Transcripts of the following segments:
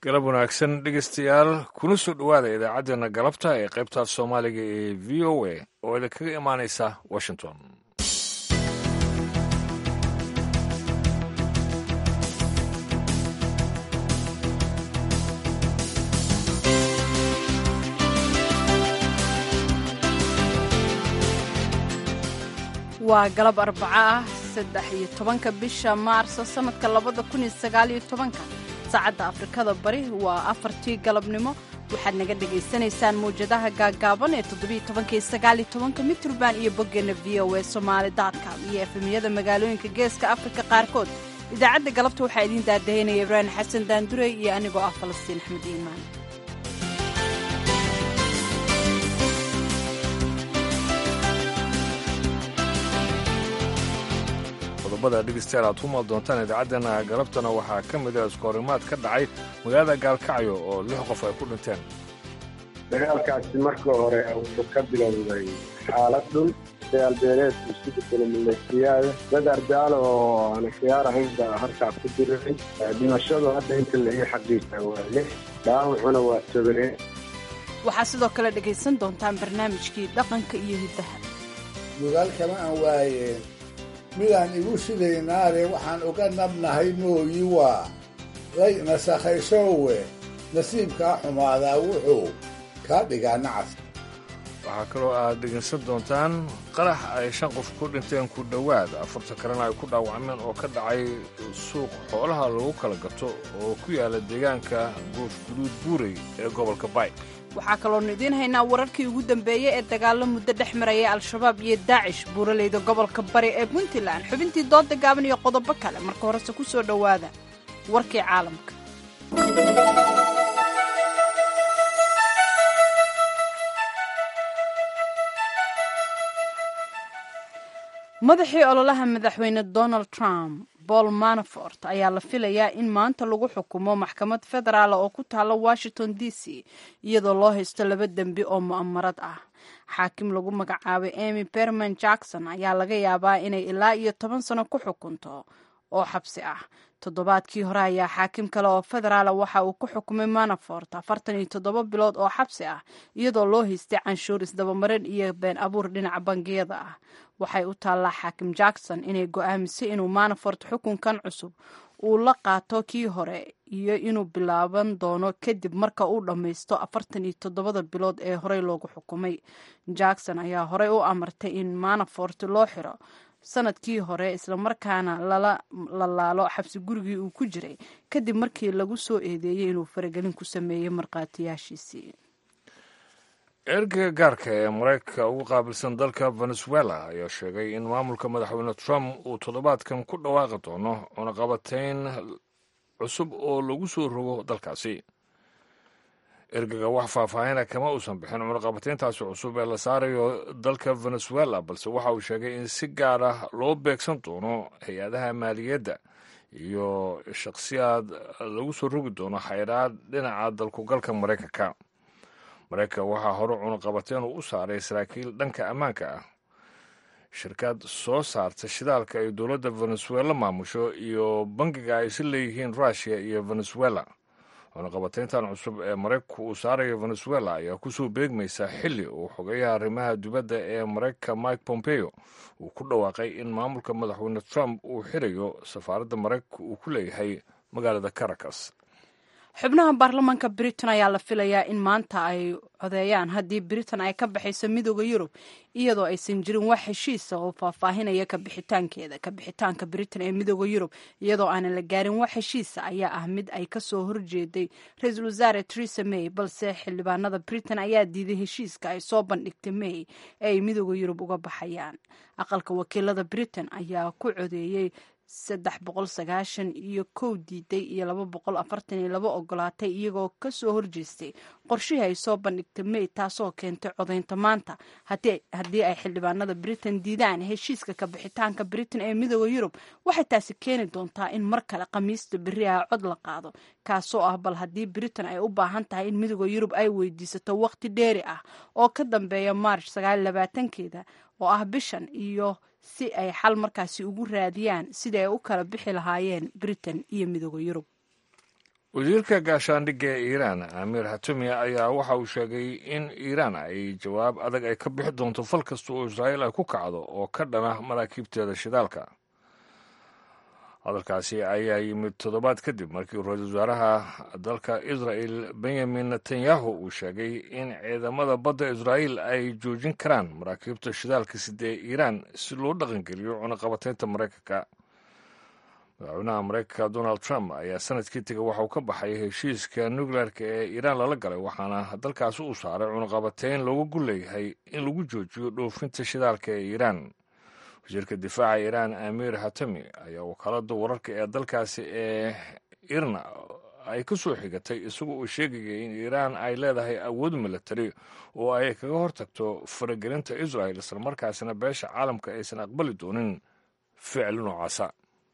galab wanaagsan dhegeystayaal kuna soo dhowaada idaacaddeenna galabta ee qaybtaas soomaaliga ee v o a oo idinkaga imaanaysa washington waa galab arbaco ah saddex iyo tobanka bisha maarso sannadka labada kun iyo sagaaliyo tobanka saacadda afrikada bari waa afartii galabnimo waxaad naga dhagaysanaysaan mawjadaha gaaggaaban ee toddobiyo tobanka iyo sagaaliyo tobanka mitrband iyo boggeenna v o e somaali dotcom iyo efemiyada magaalooyinka geeska afrika qaarkood idaacadda galabta waxaa idiin daadahaynaya ibraahim xasan daandurey iyo anigoo ah falastiin axmed iimaan qodobada dhegeystayaal aad ku maal doontaan idaacaddeenna galabtana waxaa ka mid a iskoorimaad ka dhacay magaalada gaalkacyo oo lix qof ay ku dhinteen dagaalkaasi marka hore wuxuu ka bilowday xaalad dhul dagaalbeeleed isku bedelo maleesiyaada dad ardaalo oo aan khiyaar ahayn baa halkaa ku diriray dhimashadu hadda inta la ii xaqiisa waa lix dhaawacuna waa tobanee waxaa sidoo kale dhegaysan doontaan barnaamijkii dhaqanka iyo hiddaha mudaal kama aan waayeen midaan igu sidaynaare waxaan uga nabnahay mooyi waa lay nasakhayshoowe nasiibkaa xumaadaa wuxuu kaa dhigaa nacas waxaa kaloo aad dhegaysan doontaan qarax ay shan qof ku dhinteen ku dhowaad afartan kalena ay ku dhaawacmeen oo ka dhacay suuq xoolaha lagu kala gato oo ku yaala deegaanka guufguduud buurey ee gobolka bay waxaa kaloonu idiin haynaa wararkii ugu dambeeyey ee dagaallo muddo dhex maraya al-shabaab iyo daacish buuraleyda gobolka bari ee puntland xubintii dooda gaaban iyo qodobo kale marka horese ku soo dhowaada warkii caalamka madaxii ololaha madaxweyne donald trump paul manafort ayaa la filayaa in maanta lagu xukumo maxkamad federaal oo ku taalla washington d c iyadoo loo haysto laba dembi oo mu'amarad ah xaakim lagu magacaabay emy berman jackson ayaa laga yaabaa inay ilaa iyo toban sano ku xukunto oo xabsi ah toddobaadkii hore ayaa xaakim kale oo federaala waxa uu ku xukumay manafort afartan iyo toddoba bilood oo xabsi ah iyadoo loo haystay canshuur isdabamarin iyo been abuur dhinaca bangiyada ah waxay u taallaa xaakim jackson inay go'aamisay inuu manafort xukunkan cusub uu la qaato kii hore iyo inuu bilaaban doono kadib marka uu dhammaysto afartan iyo toddobada bilood ee horey loogu xukumay jackson ayaa horey u amartay in manafort loo xiro sanadkii hore islamarkaana lala laalo xabsi gurigii uu ku jiray kadib markii lagu soo eedeeyey inuu faragelin ku sameeyey markhaatiyaashiisii ergeyga gaarka ee maraykanka ugu qaabilsan dalka venezuela ayaa sheegay in maamulka madaxweyne trump uu toddobaadkan ku dhawaaqi doono cunaqabatayn cusub oo lagu soo rogo dalkaasi ergeyga wax faahfaahina kama uusan bixin cunaqabatayntaasi cusub ee la saarayo dalka venezuela balse waxa uu sheegay in si gaar ah loo beegsan doono hay-adaha maaliyadda iyo shakhsiyaad lagu soo rogi doono xayraad dhinaca dalkugalka maraykanka maraykanka waxaa hore cunaqabateen uu u saaray saraakiil dhanka ammaanka ah shirkad soo saarta shidaalka ay dowladda venezuela maamusho iyo bangiga ay si leeyihiin russiya iyo venezuela cunaqabatayntan cusub ee maraykanku uu saarayo venezuela ayaa kusoo beegmaysa xilli uu xogeeyaha arrimaha dibadda ee maraykanka mike pompeo uu ku dhawaaqay in maamulka madaxweyne trump uu xirayo safaaradda maraykanka uu ku leeyahay magaalada caracas xubnaha baarlamaanka britain ayaa la filayaa in maanta ay codeeyaan haddii britain ay ka baxayso midooda yurub iyadoo aysan jirin wax heshiisa oo faahfaahinaya kabixitaankeeda kabixitaanka britain ee midooda yurub iyadoo aanan la gaarin wax heshiisa ayaa ah mid ay kasoo horjeeday ra-iisul wasaare theresa may balse xildhibaanada britain ayaa diiday heshiiska ay soo bandhigtay may ee ay midooda yurub uga baxayaan aqalka wakiilada britain ayaa ku codeeyey saddex boqol sagaashan iyo kow diiday iyo laba boqol afartan iyo laba ogolaatay iyagoo kasoo horjeestay qorshihii ay soo bandhigtay may taasoo keentay codaynta maanta haddii ay xildhibaanada britain diidaan heshiiska kabixitaanka britain ee midooda yurub waxay taasi keeni doontaa in mar kale khamiista beri ah cod la qaado kaasoo ah bal haddii britain ay u baahan tahay in midooda yurub ay weydiisato waqti dheeri ah oo ka dambeeya march sagaal labaatankeeda oo ah bishan iyo si ay xal markaasi ugu raadiyaan sidii ay u kala bixi lahaayeen britain iyo midooda yurub wasiirka gaashaandhigga ee iiraan amiir hatumi ayaa waxa uu sheegay in iiraan ay jawaab adag ay ka bixi doonto fal kasta oo israa'iil ay ku kacdo oo ka dhana maraakiibteeda shidaalka hadalkaasi ayaa yimid toddobaad kadib markii ra-iisul wasaaraha dalka israa'el benyamin netanyahu uu sheegay in ciidamada badda israa'iil ay joojin karaan maraakiibta shidaalka sidee iiraan si loo dhaqangeliyo cunaqabateynta maraykanka madaxweynaha maraykanka donald trump ayaa sanadkii tegay waxa uu ka baxay heshiiska nukleerka ee iiraan lala galay waxaana dalkaasi uu saaray cunaqabateyn looga gul leeyahay in lagu joojiyo dhoofinta shidaalka ee iiraan wasiirka difaaca iiraan amiir hatami ayaa wakaalada wararka ee dalkaasi ee irna ay ka soo xigatay isagoo uu sheegayay in iiraan ay leedahay awood milatari oo ay kaga hortagto faragelinta israel islamarkaasina beesha caalamka aysan aqbali doonin ficil noocaasa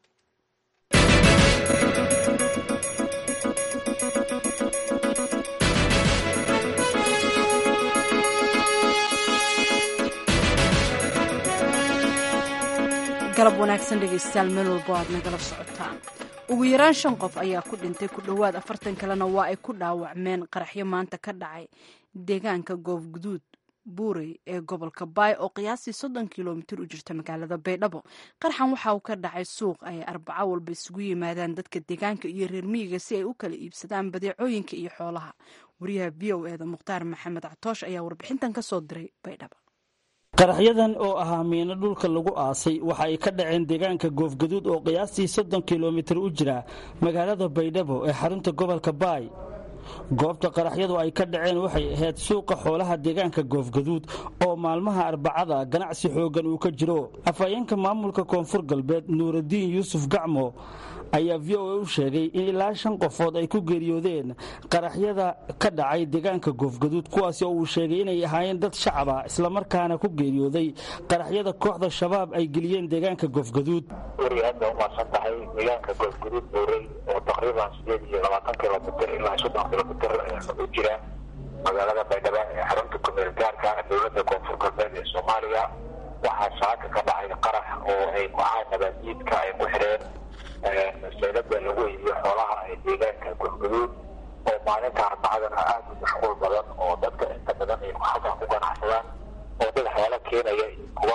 galab wanaagsan dhegaystayaal meel walbo aad nagala socotaan ugu yaraan shan qof ayaa ku dhintay ku dhowaad afartan kalena waa ay ku dhaawacmeen qaraxyo maanta ka dhacay deegaanka goofguduud buurey ee gobolka baay oo qiyaastii soddon kilomitir u jirta magaalada baydhabo qaraxan waxa uu ka dhacay suuq ay arbaco walba isugu yimaadaan dadka deegaanka iyo reer miyiga si ay u kala iibsadaan badeecooyinka iyo xoolaha wariyaha v o eda mukhtaar maxamed catoosh ayaa warbixintan ka soo diray baydhabo qaraxyadan oo ahaa miino dhulka lagu aasay waxa ay ka dhaceen deegaanka goofgaduud oo qiyaastii soddon kilomitir u jira magaalada baydhabo ee xarunta gobolka baay goobta qaraxyadu ay ka dhaceen waxay ahayd suuqa xoolaha deegaanka goofgaduud oo maalmaha arbacada ganacsi xooggan uu ka jiro afhayeenka maamulka koonfur galbeed nuuraddiin yuusuf gacmo ayaa v o a u sheegay in ilaa shan qofood ay ku geeriyoodeen qaraxyada ka dhacay deegaanka goofgaduud kuwaasi oo uu sheegay inay ahaayeen dad shacaba islamarkaana ku geeriyooday qaraxyada kooxda shabaab ay geliyeen deegaanka goofgaduud weri hadda umaasan tahay deegaanka goofgaduud buurey oo taqriiban sideed iyo labaatan kilomitr ilaa soddon kilomitr u jira magaalada baydhabo ee xarunta kumeel gaarka dowladda koonfur galbeed ee soomaaliya waxaa saaka ka dhacay qarax oo ay kooxaha nabaadjiidka ay ku xidheen saylada lagu iibiyo xoolaha ee deegaanka goofgaduud oo maalinta arbacadana aada u mashquul badan oo dadka inta badan ay halkan ku ganacsadaan oo dad xoolo keenaya iyo kuwa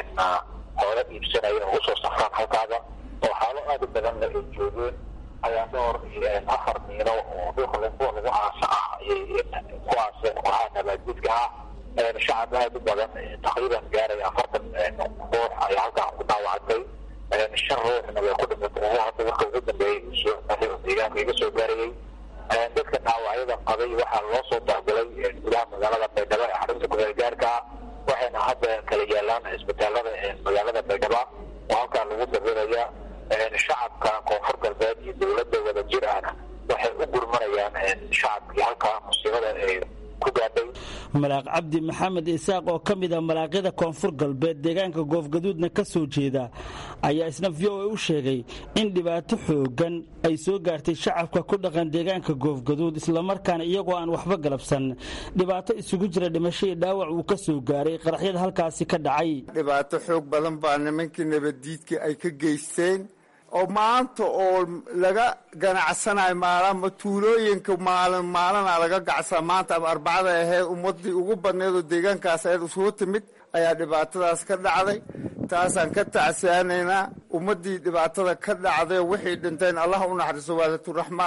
xoolo iibsanaya oo usoo safraan halkaada oo xaalo aada u badanna ay joogeen ayaa dhowr afar miino oo dhulka kuwa lagu aasa ah ayay ku aaseen kooxaha nabaadjidka ah shacab aada u badan taqriiban gaaraya afartan ruux ayaa halkan ku dhaawacantay shan ruuxna way ku dhimatay oo hadda marka ugu dambeeyey deegaanka iga soo gaarayay dadka dhaawacyada qabay waxaa loo soo dahgalay gudaha magaalada baydhabo ee xarunta gudeel gaarka ah waxayna hadda kala yaalaan isbitaalada magaalada baydhabo oo halkaa lagu dabeelaya shacabka koonfur galbeed iyo dowladda wada jir ahna waxay u gurmanayaan shacabkii halkaa musiibada ee ku gaadhay malaaq cabdi maxamed isaaq oo ka mid a malaaqyada koonfur galbeed deegaanka goofgaduudna ka soo jeeda ayaa isna v o a u sheegay in dhibaato xoogan ay soo gaartay shacabka ku dhaqan deegaanka goofgaduud islamarkaana iyagoo aan waxba galabsan dhibaato isugu jira dhimasho iyo dhaawac uu ka soo gaaray qaraxyada halkaasi ka dhacay dhibaato xoog badan baa nimankii nabaddiidka ay ka geysteen oo maanta oo laga ganacsanayo maalama tuulooyinka maalin maalina laga gacsaa maanta ama arbacada ahayd ummadii ugu badneed oo deegaankaas ahayd isugu timid ayaa dhibaatadaas ka dhacday taasaan ka tacsiyaanaynaa ummaddii dhibaatada ka dhacday wixii dhinteen allah u naxariiso waalaturaxma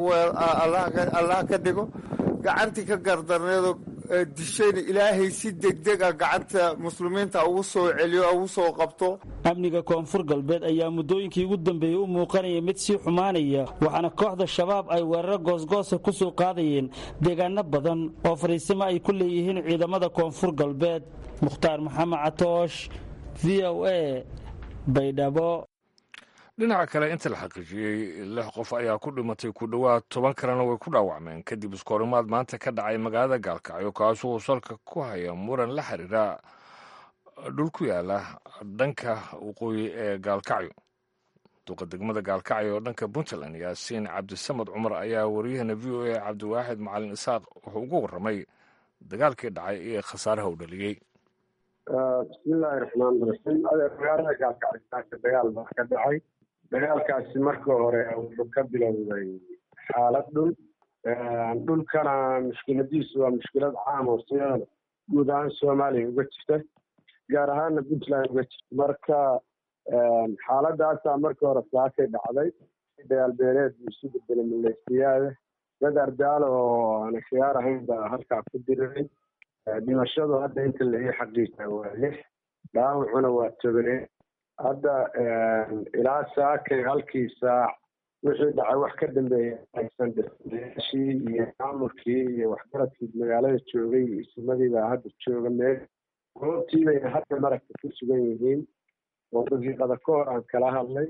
allaha ka dhigo gacantii ka gardarneedoo dishayna ilaahay si degdeg a gacanta muslimiinta ugu soo celiyo ugu soo qabto amniga koonfur galbeed ayaa muddooyinkii ugu dambeeyey u muuqanaya mid sii xumaanaya waxaana kooxda shabaab ay weeraro goosgoosa ku soo qaadayeen deegaano badan oo fariisimo ay ku leeyihiin ciidamada koonfur galbeed mukhtaar maxamed catoosh v o a baydhabo dhinaca kale inta la xaqiijiyey lix qof ayaa ku dhimatay ku dhowaad toban kalena way ku dhaawacmeen kadib iskoorimaad maanta ka dhacay magaalada gaalkacyo kaasuu salka ku haya muran la xiriira dhul ku yaala dhanka waqooyi ee gaalkacyo duqa degmada gaalkacyo oo dhanka puntland yaasiin cabdisamad cumar ayaa wariyahana v o a cabdiwaaxid macalin isaaq wuxuu uga warramay dagaalkii dhacay iyo khasaaraha u dhaliyey bismillaahi raxmaan raxiim adeer magaalada gaalkacyo dagaal baa ka dhacay dagaalkaasi marka hore wuxuu ka bilowday xaalad dhul dhulkana mushkiladiisu waa mushkilad caam oo siyada guud ahaan soomaaliya uga jirta gaar ahaana puntland uga jirta marka xaaladaasaa markii hore saakay dhacday dagaalbeeleed buu isu bedelay maleysiyaada dad ardaalo oo aan khiyaar ahayn baa halkaa ku diriray dhimashadu hadda inta la ii xaqiija waa lix dhaawacuna waa tobanee hadda ilaa saakay halkii saac wixii dhacay wax ka dambeeya aysan dhiryaashii iyo maamulkii iyo waxgaradkii magaalada joogay iyo isimadii baa hadda jooga meel goobtii bayna hadda maragta ku sugan yihiin oo daqiiqada ka hor aan kala hadlay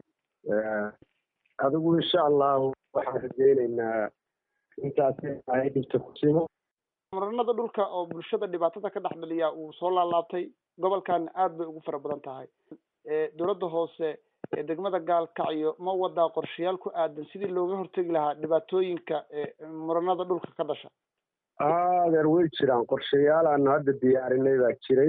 adigu insha allahu waxaan rajeyneynaa intaas ay dhibta ku simo muranada dhulka oo bulshada dhibaatada ka dhex dhaliya uu soo laalaabtay gobolkan aad bay ugu fara badan tahay dowladda hoose ee degmada gaalkacyo ma wadaa qorshayaal ku aadan sidii looga hortegi lahaa dhibaatooyinka muranada dhulka ka dhasha adeer way jiraan qorshayaal aanu hadda diyaarinay baa jiray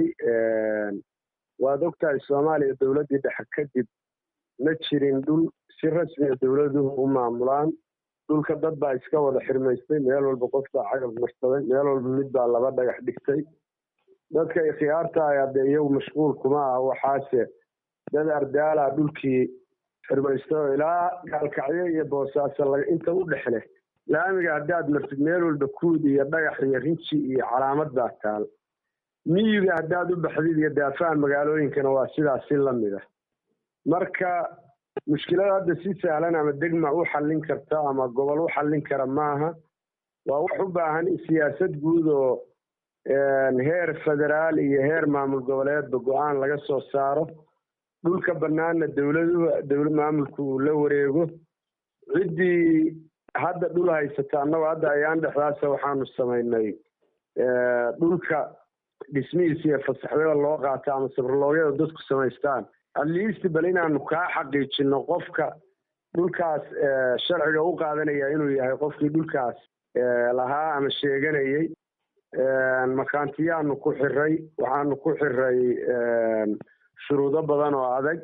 waad ogtahay soomaaliya dowladdii dhexe kadib ma jirin dhul si rasmiya dowladuhu u maamulaan dhulka dad baa iska wada xirmaystay meel walba qof baa cagab marsaday meel walba mid baa laba dhagax dhigtay dadka ikhyaartahay hadde iyagu mashquul kuma ah waxaase dad ardaala dhulkii xirmaysta oo ilaa gaalkacyo iyo boosaaso inta u dhexle laamiga haddaad martid meel walba kuud iyo dhagax iyo rinji iyo calaamad baa taal miyiga haddaad u baxdid iyo daafaha magaalooyinkana waa sidaas si lamid ah marka mushkilada hadda si sahlan ama degma u xallin karta ama gobol u xallin kara maaha waa wax u baahan siyaasad guud oo heer federaal iyo heer maamul goboleedba go-aan laga soo saaro dhulka bannaanna dowladuhu dowla maamulku uu la wareego ciddii hadda dhul haysata annagoo hadda ayaan dhexdaasa waxaanu samaynay dhulka dhismihiisa iyo fasaxyada loo qaato ama sabrloogyada dadku samaystaan atleast bal inaanu kaa xaqiijino qofka dhulkaas sharciga u qaadanaya inuu yahay qofkii dhulkaas lahaa ama sheeganayay makaantiyaanu ku xiray waxaanu ku xiray shuruudo badan oo adag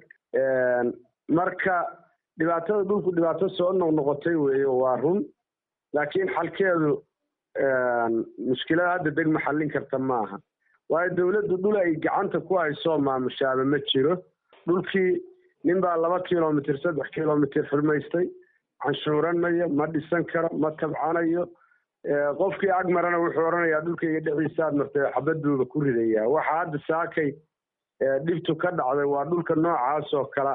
marka dhibaatada dhulku dhibaato soo noqnoqotay weeye waa run laakiin xalkeedu mushkilada hadda degma xallin karta maaha waayo dowladdu dhul ay gacanta ku haysoo maamushaaba ma jiro dhulkii nin baa laba kilomitr saddex kilomitr xurmaystay canshuuran mayo ma dhisan karo ma tabcanayo qofkii ag marana wuxuu odhanayaa dhulkayga dhexdiisaad martay xabad buuba ku ridayaa waxa hadda saakay dhibtu ka dhacday waa dhulka noocaas oo kale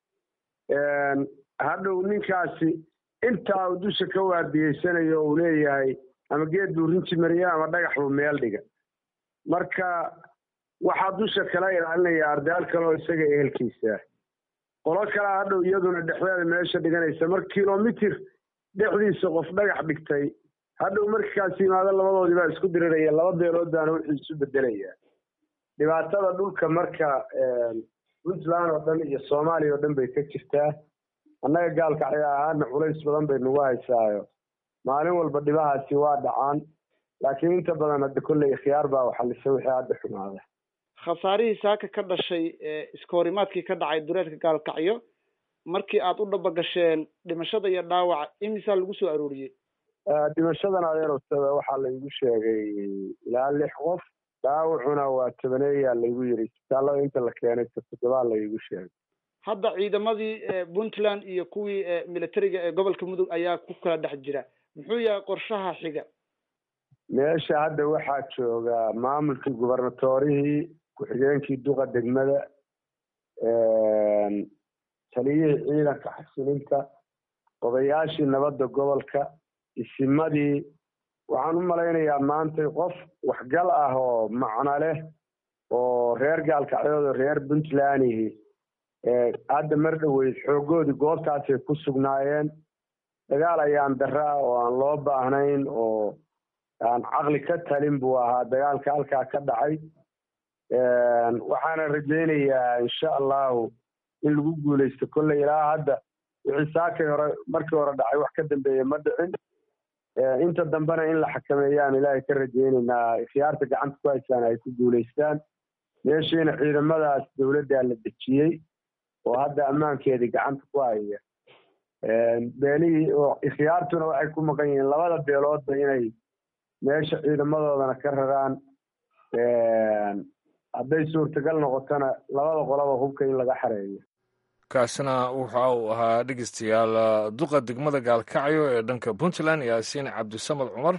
ah hadhow ninkaasi intaa uu dusha ka waardiyeysanayo uu leeyahay ama geed buu rinji mariya ama dhagax buu meel dhiga marka waxaa dusha kala ilaalinaya ardaal kale oo isaga ehelkiisa qolo kalea hadhow iyaduna dhexdeeda meesha dhiganaysa marka kilomitir dhexdiisa qof dhagax dhigtay hadhow markaas yimaado labadoodii baa isku diriraya laba beelood baana wuxuu isu bedelaya dhibaatada dhulka marka puntland oo dhan iyo soomaaliya oo dhan bay ka jirtaa annaga gaalkacyo ahaana culays badan bay nagu haysaayo maalin walba dhibahaasi waa dhacaan laakiin inta badan hadda kolley ikhyaar baa waxalisa wixii hadda xumaada khasaarihii saaka ka dhashay iska horimaadkii ka dhacay dureedka gaalkacyo markii aad u dhaba gasheen dhimashada iyo dhaawaca imisaa lagu soo arooriyey dhimashadan adeerosada waxaa laygu sheegay ilaa lix qof dhaawacuna waa tobaneeyaa laygu yiri isbitaallada inta la keenay toddobaa laygu sheegay hadda ciidamadii puntland iyo kuwii militariga ee gobolka mudug ayaa ku kala dhex jira muxuu yahay qorshaha xiga meesha hadda waxaa jooga maamulkii gubernatorihii ku-xigeenkii duqa degmada taliyihii ciidanka xasilinta odayaashii nabadda gobolka isimadii waxaan u malaynayaa maantay qof waxgal ah oo macno leh oo reer gaalkacyood oo reer puntlandihi hadda mar dhoweyd xoogoodii goobtaasay ku sugnaayeen dagaal ayaan darra ah oo aan loo baahnayn oo aan caqli ka talin buu ahaa dagaalka halkaa ka dhacay waxaana rajaynayaa insha allahu in lagu guuleysto kolley ilaa hadda wixii saakay hore markii hore dhacay wax ka dambeeya ma dhicin inta dambena in la xakameeyaan ilaahay ka rajaynaynaa ikhyaarta gacanta ku haysaan ay ku guuleystaan meeshiina ciidamadaas dowladdaa la dejiyey oo hadda ammaankeedii gacanta ku haya beelihii oo ikhyaartuna waxay ku maqan yihiin labada beeloodba inay meesha ciidamadoodana ka raraan hadday suurtagal noqotona labada qolaba hubka in laga xareeyo kaasina waxa uu ahaa dhegeystayaal duqa degmada gaalkacyo ee dhanka puntland yaasiin cabdisamad cumar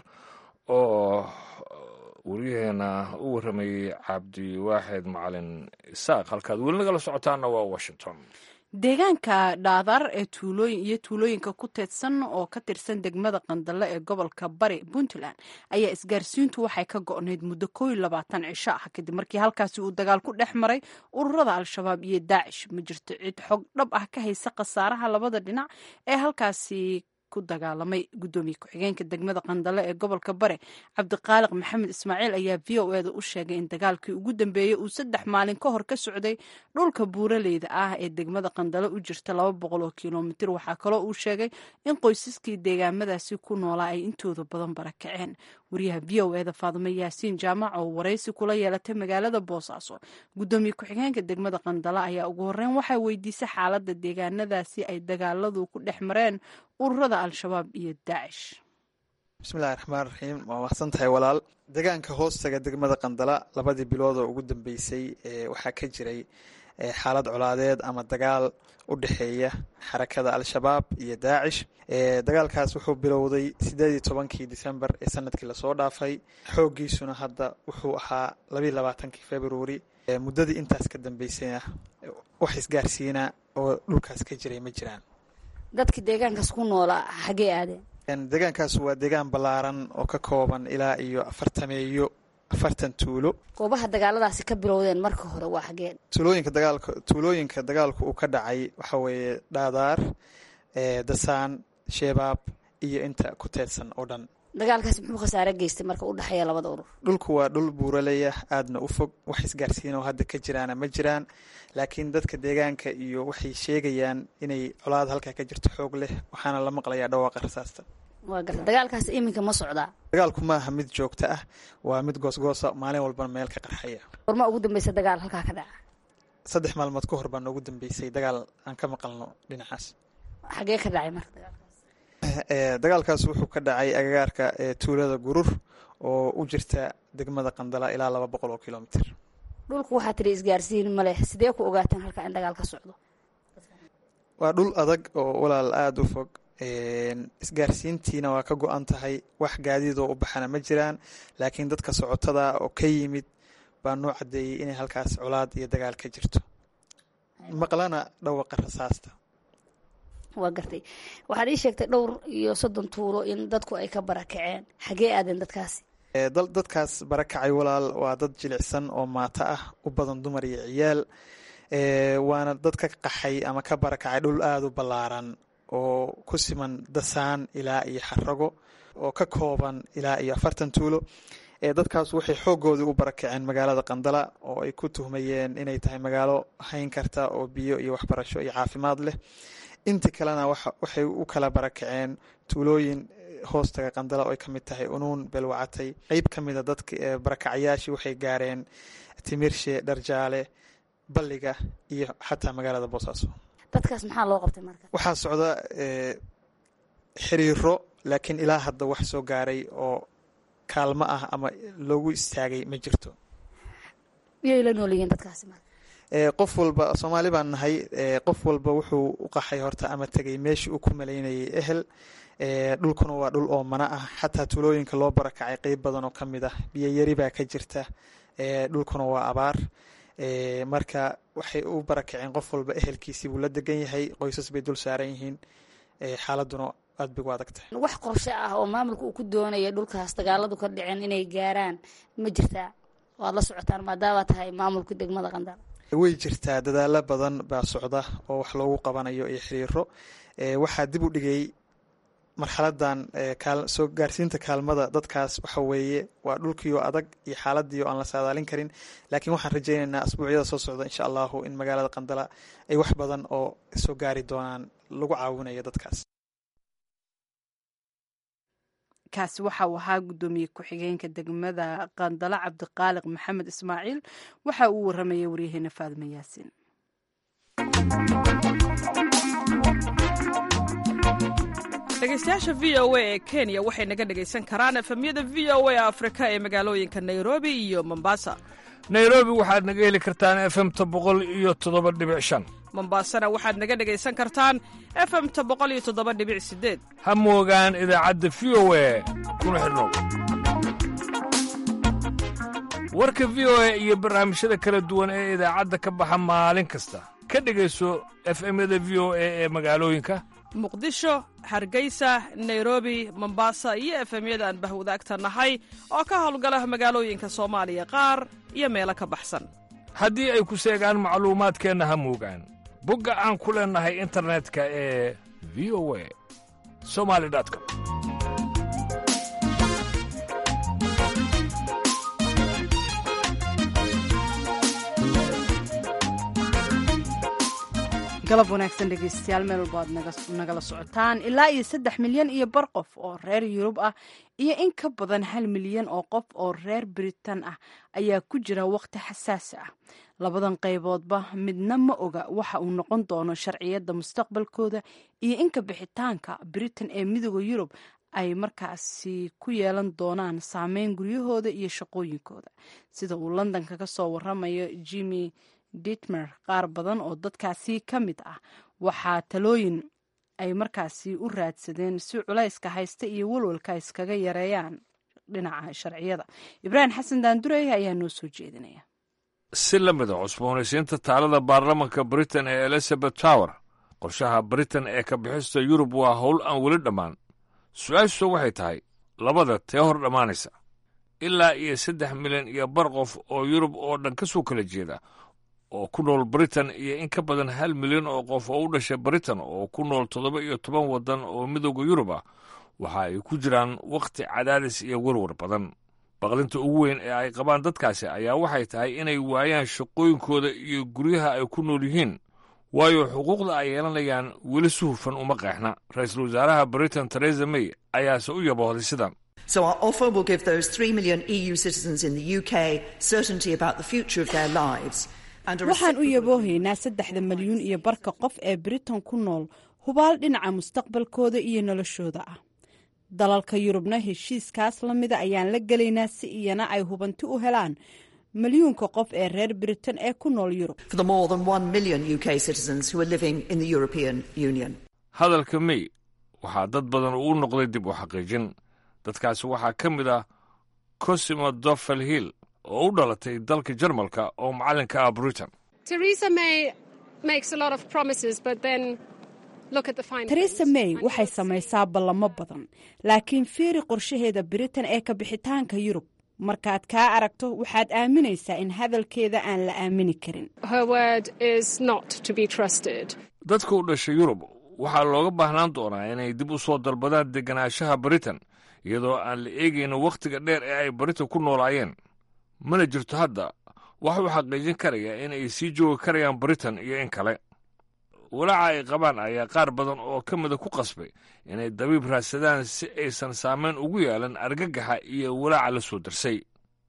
oo wariyaheena u warramayey cabdiwaaxid macalin isaaq halkaad weli nagala socotaana waa washington deegaanka dhaadar ee tuulooyin iyo tuulooyinka ku teedsan oo ka tirsan degmada qandale ee gobolka bari puntland ayaa isgaarsiintu waxay ka go'nayd muddo koo iyo labaatan cisho ah kadib markii halkaasi uu dagaal ku dhex maray ururada al-shabaab iyo daacish ma jirto cid xog dhab ah ka haysa khasaaraha labada dhinac ee halkaasi ku dagaalamay gudoomiye ku-xigeenka degmada qandale ee gobolka bare cabdiqaaliq maxamed ismaaciil ayaa v o eda u sheegay in dagaalkii ugu dambeeyey uu saddex maalin ka hor ka socday dhulka buuraleyda ah ee degmada qandale u jirta laba boqol oo kilomitir waxaa kaloo uu sheegay in qoysaskii deegaamadaasi ku noolaa ay intooda badan barakaceen wariyaha v o eda faadimo yaasiin jaamac oo waraysi kula yeelatay magaalada boosaaso gudoomiye ku-xigeenka degmada qandale ayaa ugu horeyn waxaa weydiisay xaalada deegaanadaasi ay dagaaladu ku dhex mareen ururada al-shabaab iyo daacish bismillahi raxmaan raxiim waa maqsan tahay walaal deegaanka hoostaga degmada qandala labadii bilood oo ugu dambeysay waxaa ka jiray xaalad colaadeed ama dagaal u dhexeeya xarakada al-shabaab iyo daacish dagaalkaas wuxuu bilowday sideed iyo tobankii december ee sanadkii lasoo dhaafay xooggiisuna hadda wuxuu ahaa labayo labaatankii february muddadii intaas ka dambeysayna wax isgaarsiina oo dhulkaas ka jiray ma jiraan dadka deegaankaas ku noolaa xagee aadeen deegaankaas waa deegaan ballaaran oo ka kooban ilaa iyo afartameeyo afartan tuulo goobaha dagaaladaasi ka bilowdeen marka hore waa xageen tuulooyinka dagaalka tuulooyinka dagaalku uu ka dhacay waxaa weeye dhaadaar dasaan sheebaab iyo inta ku teedsan oo dhan dagaalkaasi muxuu khasaare geystay marka u dhexeeya labada urur dhulku waa dhul buuraleya aadna u fog wax isgaarsiinoo hadda ka jiraana ma jiraan laakiin dadka deegaanka iyo waxay sheegayaan inay colaad halkaa ka jirto xoog leh waxaana la maqlayaa dhawaaqa rasaasta waa garta dagaalkaasi iminka ma socdaa dagaalku maaha mid joogto ah waa mid goosgoosa maalin walbana meel ka qarxaya warma ugu dambeysa dagaal halkaa ka dhaca saddex maalmood ka hor baa noogu dambeysay dagaal aan ka maqalno dhinacaas xagee ka dhacay marka dagaalkaas wuxuu ka dhacay agagaarka tuulada gurur oo u jirta degmada qandala ilaa laba boqol oo kilomitr dhulku waxaa tiri isgaarsiin ma leh sidee ku ogaateen halkaa in dagaal ka socdo waa dhul adag oo walaal aada u fog isgaarsiintiina waa ka go-an tahay wax gaadiidoo u baxana ma jiraan laakiin dadka socotada oo ka yimid baa noo caddeeyey inay halkaas colaad iyo dagaal ka jirto maqlana dhawaqa rasaasta waa gartay waxaad ii sheegtay dhowr iyo soddon tuulo in dadku ay ka barakaceen xagee aadeen dadkaasi dadkaas barakacay walaal waa dad jilicsan oo maato ah u badan dumar iyo ciyaal waana dad ka qaxay ama ka barakacay dhul aada u ballaaran oo ku siman dasaan ilaa iyo xarago oo ka kooban ilaa iyo afartan tuulo dadkaas waxay xoogoodii u barakaceen magaalada qandala oo ay ku tuhmayeen inay tahay magaalo hayn karta oo biyo iyo waxbarasho iyo caafimaad leh intii kalena waxay u kala barakaceen tuulooyin hoostaga qandala oo ay ka mid tahay unuun belwacatay qeyb ka mida dadka barakacyaashii waxay gaareen timirshe dharjaale balliga iyo xataa magaalada boosaaso dadkaas maxaa loo qabtay marka waxaa socda xiriiro laakiin ilaa hadda wax soo gaaray oo kaalmo ah ama loogu istaagay ma jirto miyay la nool yihiin dadkaasi marka qof walba soomaali baan nahay qof walba wuxuu u qaxay horta ama tegay meeshii uu ku malaynayay ehel dhulkuna waa dhul oo mana ah xataa tuulooyinka loo barakacay qeyb badan oo ka mid ah biyoyari baa ka jirta dhulkuna waa abaar marka waxay u barakaceen qof walba ehelkiisii buu la degan yahay qoysas bay dul saaran yihiin xaaladuna aad bay gu adag tahay wax qorshe ah oo maamulka uu ku doonaya dhulkaas dagaaladu ka dhiceen inay gaaraan ma jirtaa waad la socotaan maadaama tahay maamulka degmada qandal way jirtaa dadaalo badan baa socda oo wax loogu qabanayo iyo xiriiro waxaa dib u dhigay marxaladan soo gaarsiinta kaalmada dadkaas waxa weeye waa dhulkiioo adag iyo xaaladii oo aan la saadaalin karin laakiin waxaan rajaynaynaa asbuucyada soo socda insha allahu in magaalada qandala ay wax badan oo soo gaari doonaan lagu caawinayo dadkaas kaasi waxa uu ahaa guddoomiye ku-xigeenka degmada qandalo cabdiqaaliq maxamed ismaaciil waxa uu waramayay waryaheena faadima yaasiin dhegeystayaasha v o a ee kenya waxay naga dhegaysan karaan efemyada v o a afrika ee magaalooyinka nairobi iyo mombasa nairobi waxaad naga heli kartaan efemta boqol iyo toddoba dhibic shan mombasana waxaad naga dhegaysan kartaan efemta boqol iyo toddoba dhibic sideed ha moogaan idaacadda v o a kuna xidhnow warka v o a iyo barnaamijyada kala duwan ee idaacadda ka baxa maalin kasta ka dhegayso efemyada v o a ee magaalooyinka muqdisho hargeysa nairobi mombasa iyo efemyada aan bahwadaagta nahay oo ka howlgala magaalooyinka soomaaliya qaar iyo meelo ka baxsan haddii ay ku seegaan macluumaadkeenna ha moogaan bogga aan ku leennahay internetka ee v o a somali com galab wanaagsan dhegeystayaal meel walba aad nagala socotaan ilaa iyo saddex milyan iyo bar qof oo reer yurub ah iyo in ka badan hal milyan oo qof oo reer britain ah ayaa ku jira waqti xasaasi ah labadan qayboodba midna ma oga waxa uu noqon doono sharciyadda mustaqbalkooda iyo inka bixitaanka britain ee midooda yurub ay markaasi ku yeelan doonaan saameyn guryahooda iyo shaqooyinkooda sida uu londonka ka soo waramayo jimmy ditmer qaar badan oo dadkaasi ka mid ah waxaa talooyin ay markaasi u raadsadeen si culayska haysta iyo walwalka iskaga yareeyaan dhinaca sharciyada ibraahim xasan daandurey ayaa noo soo jeedinaya si la mida cusboonaysiinta taalada baarlamanka britain ee elizabeth tower qorshaha britain ee ka bixista yurub waa howl aan weli dhammaan su-aashu waxay tahay labada tee hor dhammaanaysa ilaa iyo saddex milyan iyo bar qof oo yurub oo dhan ka soo kala jeeda oo ku nool britain iyo in ka badan hal milyan oo qof oo u dhashay britain oo ku nool toddoba iyo toban waddan oo midooda yurub ah waxa ay ku jiraan wakhti cadaadis iyo werwar badan baqdinta ugu weyn ee ay qabaan dadkaasi ayaa waxay tahay inay waayaan shaqooyinkooda iyo guryaha ay ku nool yihiin waayo xuquuqda ay yeelanayaan weli si hufan uma qeexna ra-iisul wasaaraha britain teresa may ayaase u yaboohday sidan So our offer will give those 3 million EU citizens in the UK certainty about the future of their lives. waxaan u yaboohaynaa saddexda milyuun iyo barka qof ee britain ku nool hubaal dhinaca mustaqbalkooda iyo noloshooda ah dalalka yurubna heshiiskaas la mida ayaan la gelaynaa si iyana ay hubanti u helaan milyuunka qof ee reer britain ee ku nool yurub For the more than 1 million UK citizens who are living in the European Union. hadalka may waxaa dad badan uu noqday dib u xaqiijin dadkaasi waxaa ka mid ah cosimo dofel hill oo u dhalatay dalka jarmalka oo macallinka ah britain Theresa May makes a lot of promises, but then look at the fine teresa print. may waxay samaysaa ballamo badan laakiin fiiri qorshaheeda britain ee ka bixitaanka yurub markaad kaa aragto waxaad aaminaysaa in hadalkeeda aan la aamini karin Her word is not to be trusted. dadka u dhashay yurub waxaa looga baahnaan doonaa inay dib u soo dalbadaan deganaanshaha britain iyadoo aan la eegaynin wakhtiga dheer ee ay britain ku noolaayeen mana jirto hadda wax uu xaqiijin karaya in ay sii joogi karayaan britain iyo in kale walaaca ay qabaan ayaa qaar badan oo ka mida ku qasbay inay dabiib raadsadaan si aysan saamayn ugu yeelan argagaxa iyo walaaca la soo darsay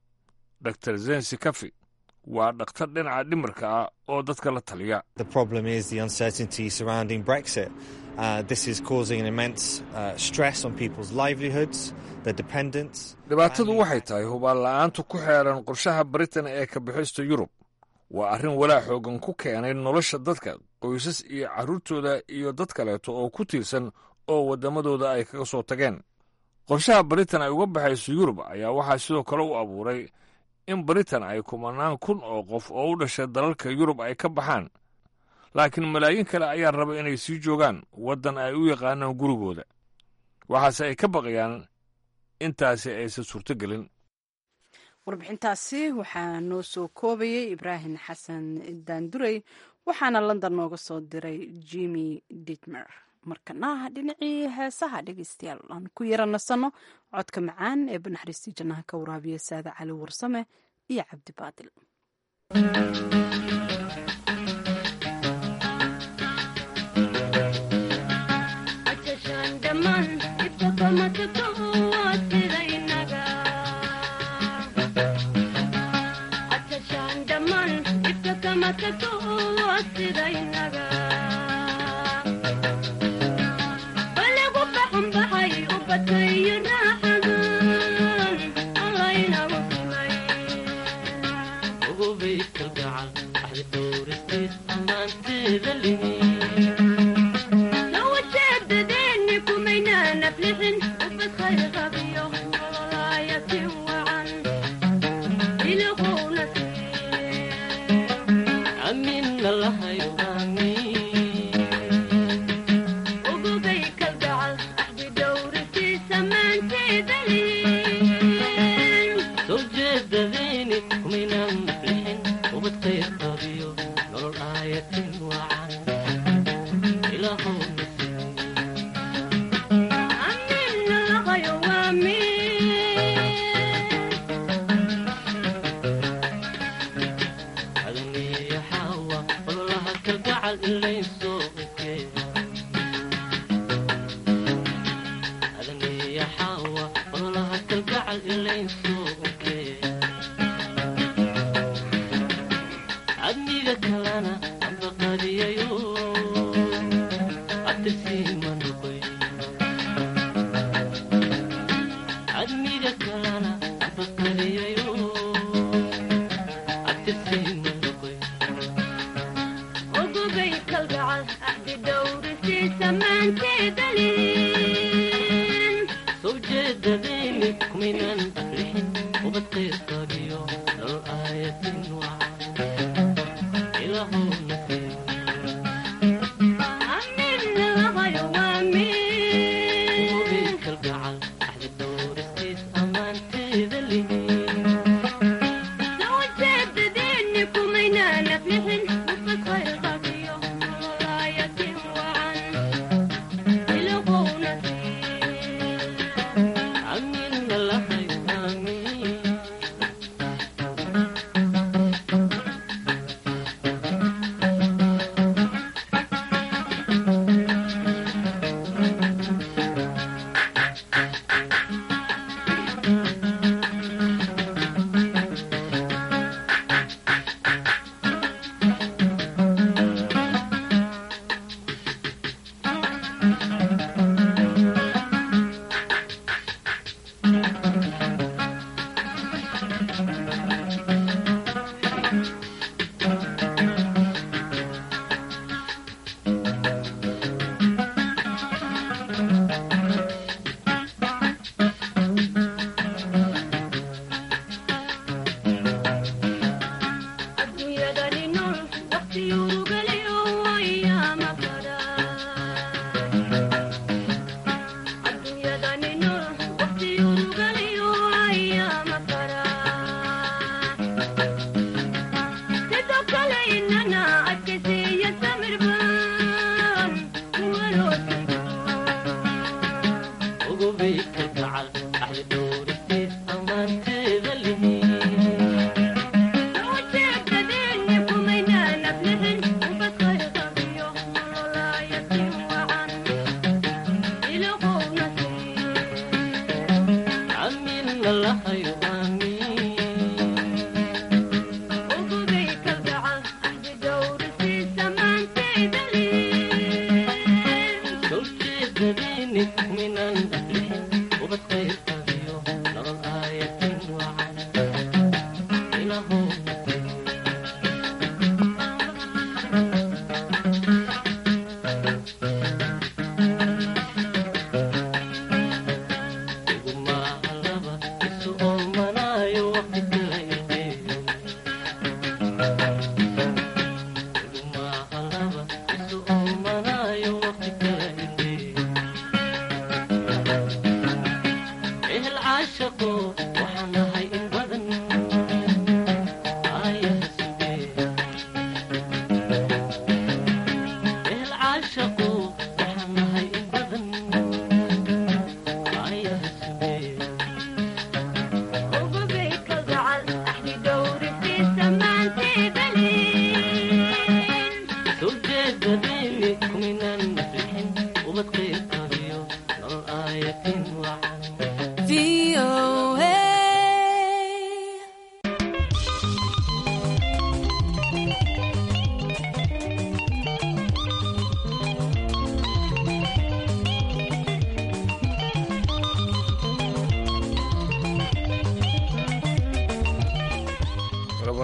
dor zensi kafi waa dhakhtar dhinaca dhimirka ah oo dadka la taliya The problem is the uncertainty surrounding Brexit. Uh, this is causing an immense uh, stress on people's livelihoods, their dependents. dhibaatadu waxay tahay hubaal la'aanta ku xeeran qorshaha britain ee ka bixista yurub waa arrin walaac xoogan ku keenay nolosha dadka qoysas iyo carruurtooda iyo dad kaleeto oo ku tiirsan oo waddamadooda ay kaga soo tageen qorshaha britain ay uga baxayso yurub ayaa waxaa sidoo kale u abuuray in britain ay kumanaan kun oo qof oo u dhashay dalalka yurub ay ka baxaan laakiin malaayiin kale ayaa raba inay sii joogaan waddan ay u yaqaanaan gurigooda waxaase ay ka baqayaan intaasi aysan suurtogelin warbixintaasi waxaa noo soo koobayay ibraahim xasan daandurey waxaana london nooga soo diray jimmy ditmer markana dhinacii heesaha dhegeystayaal aan ku yara nasanno codka macaan ee banaxriistii jannaha ka waraabiya saada cali warsame iyo cabdi baadil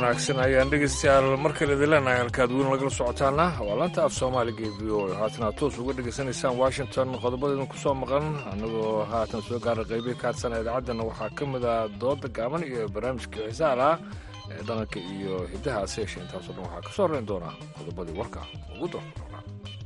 wanaagsan ayaan dhegeystayaal markale idin leenahay halkaad weyn lagala socotaana waa laanta af soomaaliga ee v o a haatan aad toos uga dhegaysanaysaan washington qodobadeedin ku soo maqan annagoo haatan soo gaara qaybihi kaadsan idaacaddana waxaa ka mid ah dooda gaaban iyo barnaamijka xisaal ah ee dhaqanka iyo hiddaha ase yeeshee intaasoo dhan waxaa ka soo horeyn doona qodobadii warka ugu doorka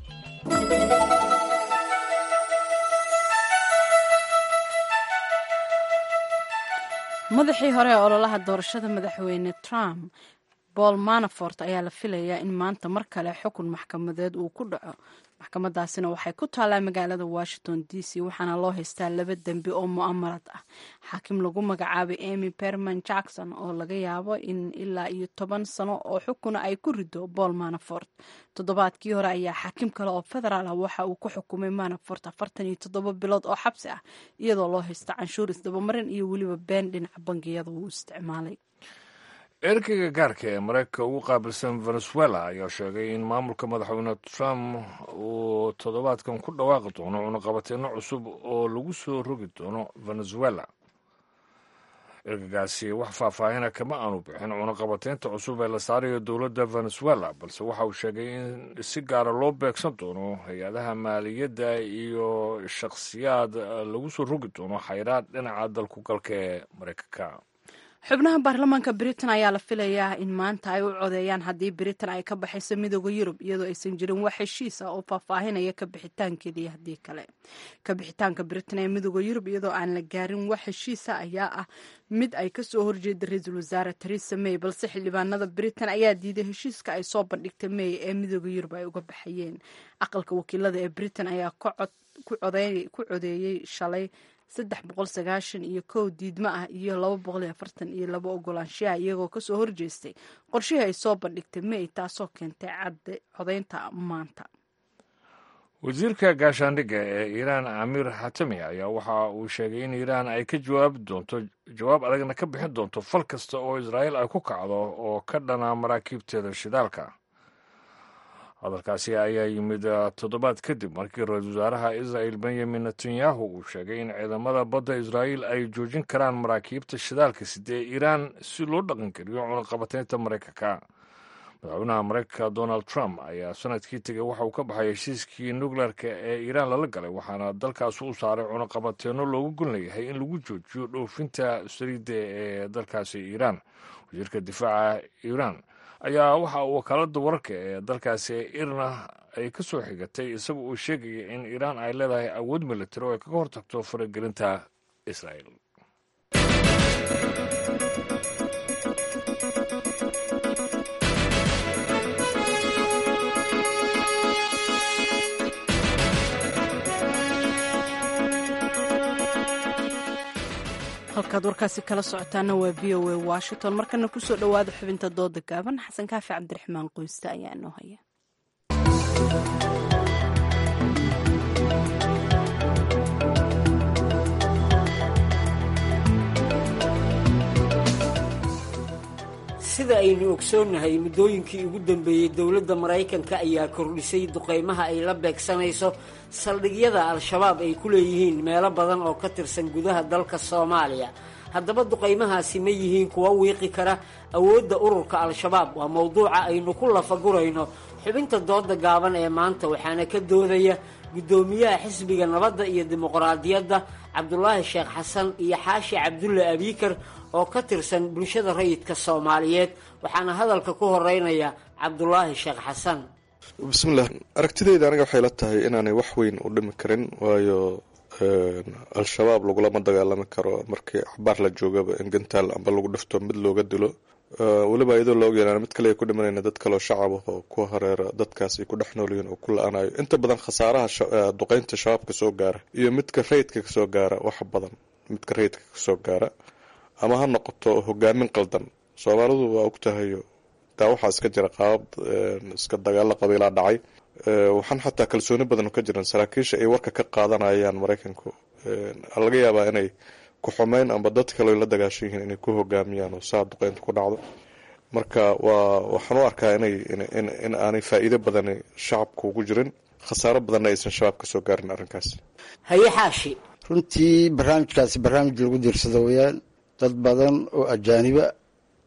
madaxii hore ee ololaha doorashada madaxweyne trump paul manafort ayaa la filayaa in maanta mar kale xukun maxkamadeed uu ku dhaco maxkamadaasina waxay ku taallaa magaalada washington d c waxaana loo haystaa laba dembi oo mu'amarad ah xaakim lagu magacaabay amy berman jackson oo laga yaabo in ilaa iyo toban sano oo xukuna ay ku rido paul manafort toddobaadkii hore ayaa xaakim kale oo federaal ah waxa uu ku xukumay manafort afartan iyo toddoba bilood oo xabsi ah iyadoo loo haysta canshuur isdabamarin iyo weliba been dhinaca bangiyada uu isticmaalay erkeyga gaarka ee mareykanka ugu qaabilsan venezuela ayaa sheegay in maamulka madaxweyne trump uu toddobaadkan ku dhawaaqi doono cunaqabateyno cusub oo lagu soo rogi doono venezuela ergagaasi wax faahfaahina kama aanu bixin cunaqabateynta cusub ee la saarayo dowladda venezuela balse waxa uu sheegay in si gaara loo beegsan doono hay-adaha maaliyadda iyo shakhsiyaad lagu soo rogi doono xayraad dhinaca dalku galka ee mareykanka xubnaha baarlamaanka britain ayaa la filayaa in maanta ay u codeeyaan haddii britain ay ka baxayso midooda yurub iyadoo aysan jirin wax heshiis ah oo faahfaahinaya ka bixitaankeeda iyo haddii kale ka bixitaanka britain ee midooda yurub iyadoo aan la gaarin wax heshiisa ayaa ah mid ay kasoo horjeeda ra-iisul wasaare theresa may balse xildhibaanada britain ayaa diiday heshiiska ay soo bandhigtay may ee midooda yurub ay uga baxayeen aqalka wakiilada ee britain ayaa ku codeeyey shalay saddex boqol sagaashan iyo kow diidmo ah iyo laba boqol iyo afartan iyo laba ogolaanshaha iyagoo kasoo horjeestay qorshihii ay soo bandhigtay may taasoo keentay codeynta maanta wasiirka gaashaandhigga ee iiraan amiir xatami ayaa waxa uu sheegay in iiraan ay ka jawaabi doonto jawaab adagna ka bixin doonto fal kasta oo israa'iil ay ku kacdo oo ka dhana maraakiibteeda shidaalka hadalkaasi ayaa yimid toddobaad kadib markii ra-iisul wasaaraha israa'il benyamin netanyahu uu sheegay in ciidamada badda israa'iil ay joojin karaan maraakiibta shidaalka sidee iiraan si loo dhaqangeliyo cunaqabateynta maraykanka madaxweynaha maraykanka donald trump ayaa sanadkii tegay waxa uu ka baxay heshiiskii nukleerka ee iiraan lala galay waxaana dalkaasi u saaray cunaqabateenno loogu gon leeyahay in lagu joojiyo dhoofinta saliidda ee dalkaasi iiraan wasiirka difaaca iiraan ayaa waxa uu wakaaladda wararka ee dalkaasi irna ay ka soo xigatay isaga uu sheegaya in iiraan ay leedahay awood militari oo ay kaga hortagto faragelinta israa'el halkaad warkaasi kala socotaana waa v o a washington markana kusoo dhowaada xubinta dooda gaaban xasan kaafi cabdiraxmaan qoyste ayaa inoo haya sida aynu ogsoonnahay muddooyinkii ugu dambeeyey dowladda maraykanka ayaa kordhisay duqaymaha ay la beegsanayso saldhigyada al-shabaab ay ku leeyihiin meelo badan oo ka tirsan gudaha dalka soomaaliya haddaba duqaymahaasi ma yihiin kuwa wiiqi kara awoodda ururka al-shabaab waa mowduuca aynu ku lafagurayno xubinta dooda gaaban ee maanta waxaana ka doodaya guddoomiyaha xisbiga nabadda iyo dimuqraadiyadda cabdulaahi sheekh xasan iyo xaashi cabdulle abiikar oo ka tirsan bulshada rayidka soomaaliyeed waxaana hadalka ku horeynaya cabdulaahi sheekh xasan bismillaah aragtideyda aniga waxay la tahay inaanay wax weyn u dhimi karin waayo al-shabaab lagulama dagaalami karo markii axbaar la joogaba in gantaal amba lagu dhifto mid looga dilo weliba iyadoo la ogyalaan mid kale ay ku dhimanayna dad kaleo shacab ah oo ku hareera dadkaas ay ku dhex noolyihiin oo ku la-aanayo inta badan khasaaraha duqeynta shabaabka soo gaara iyo midka rayidka kasoo gaara wax badan midka rayidka kasoo gaara ama ha noqoto hogaamin qaldan soomaalidu waa ogtahayo taa waxaa iska jira qaabab iska dagaalo qabiilaa dhacay waxaan xataa kalsooni badan ka jiran saraakiisha ay warka ka qaadanayaan maraykanku laga yaabaa inay ku xumeyn amba dad kale la dagaashan yihiin inay ku hogaamiyaan oo saa duqeynta ku dhacdo marka waa waxaan u arkaa inay in aanay faa'iido badan shacabka ugu jirin khasaaro badanna aysan shabaab kasoo gaarin arrinkaas haye xaashi runtii barnaamijkaasi barnaamij lagu diirsado weyaan dad badan oo ajaaniba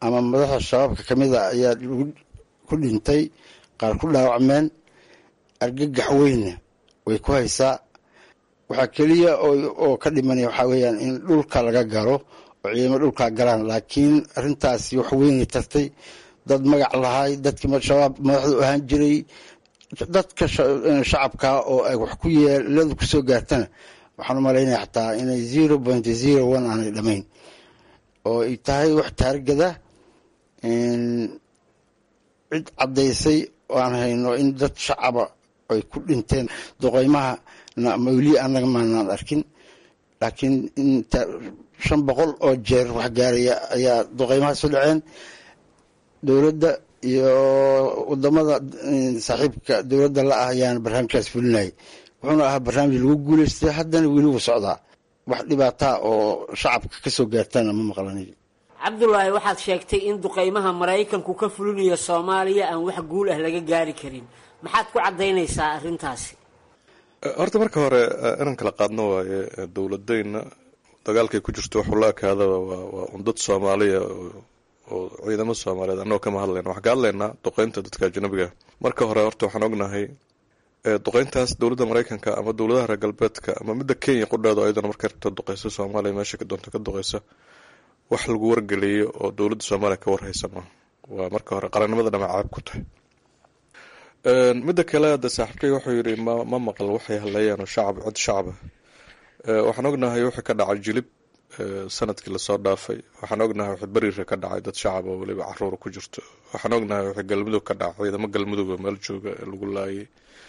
ama madaxda shabaabka ka mid a ayaa ku dhintay qaar ku dhaawacmeen argagax weyna way ku haysaa waxaa keliya oo ka dhimanaya waxaa weeyaan in dhulka laga galo oo ciidamo dhulkaa galaan laakiin arrintaasi wax weynay tartay dad magac lahay dadkii shabaab madaxdu ahaan jiray dadka shacabka oo ay wax ku yeeladu kusoo gaartana waxaan u malaynaya xataa inay zero point zero one aanay dhamayn oo ay tahay wax taargada cid caddaysay oo aan hayno in dad shacaba ay ku dhinteen duqeymaha weli anaga maanaan arkin laakiin shan boqol oo jeer wax gaaraya ayaa duqeymahaas u dhaceen dowladda iyo wadamada saaxiibka dowladda la ah ayaana barnaamijkaas fulinayay wuxuuna ahaa barnaamij lagu guuleystay haddana weli wuu socdaa wax dhibaataa oo shacabka kasoo gaartana ma maqlanayo cabdulaahi waxaad sheegtay in duqeymaha maraykanku ka fulinayo soomaaliya aan wax guul ah laga gaari karin maxaad ku caddaynaysaa arrintaasi horta marka hore inaan kala qaadno waaye dowladayna dagaalkay ku jirto waxuu la ekaadaba waa un dad soomaaliya oo ciidamo soomaaliyeed annagoo kama hadlayna waxaan ka hadlaynaa duqeynta dadka ajnabiga marka hore horta waxaan ognahay duqeyntaas dowladda maraykanka ama dowladaha reer galbeedka ama midda kenya qudheedo ayadana markay rabto duqeysa soomaaliya meesha doonta ka duqeysa wax lagu wargeliyo oo dowladda soomaaliya ka warhaysa ma waa marka hore qarannimada dhamac caab ku tahay midda kale hadda saaxiibkay wuxuu yidhi ma ma maqal waxay hadleeyaan oo shacab cod shacaba waxaan ognahay wixii ka dhacay jilib sanadkii lasoo dhaafay waxaan ognahay wixii beriira ka dhacay dad shacab oo weliba caruura ku jirto waxaan ognahay wixii galmudug ka dhacay ciidamo galmuduga meel jooga ee lagu laayay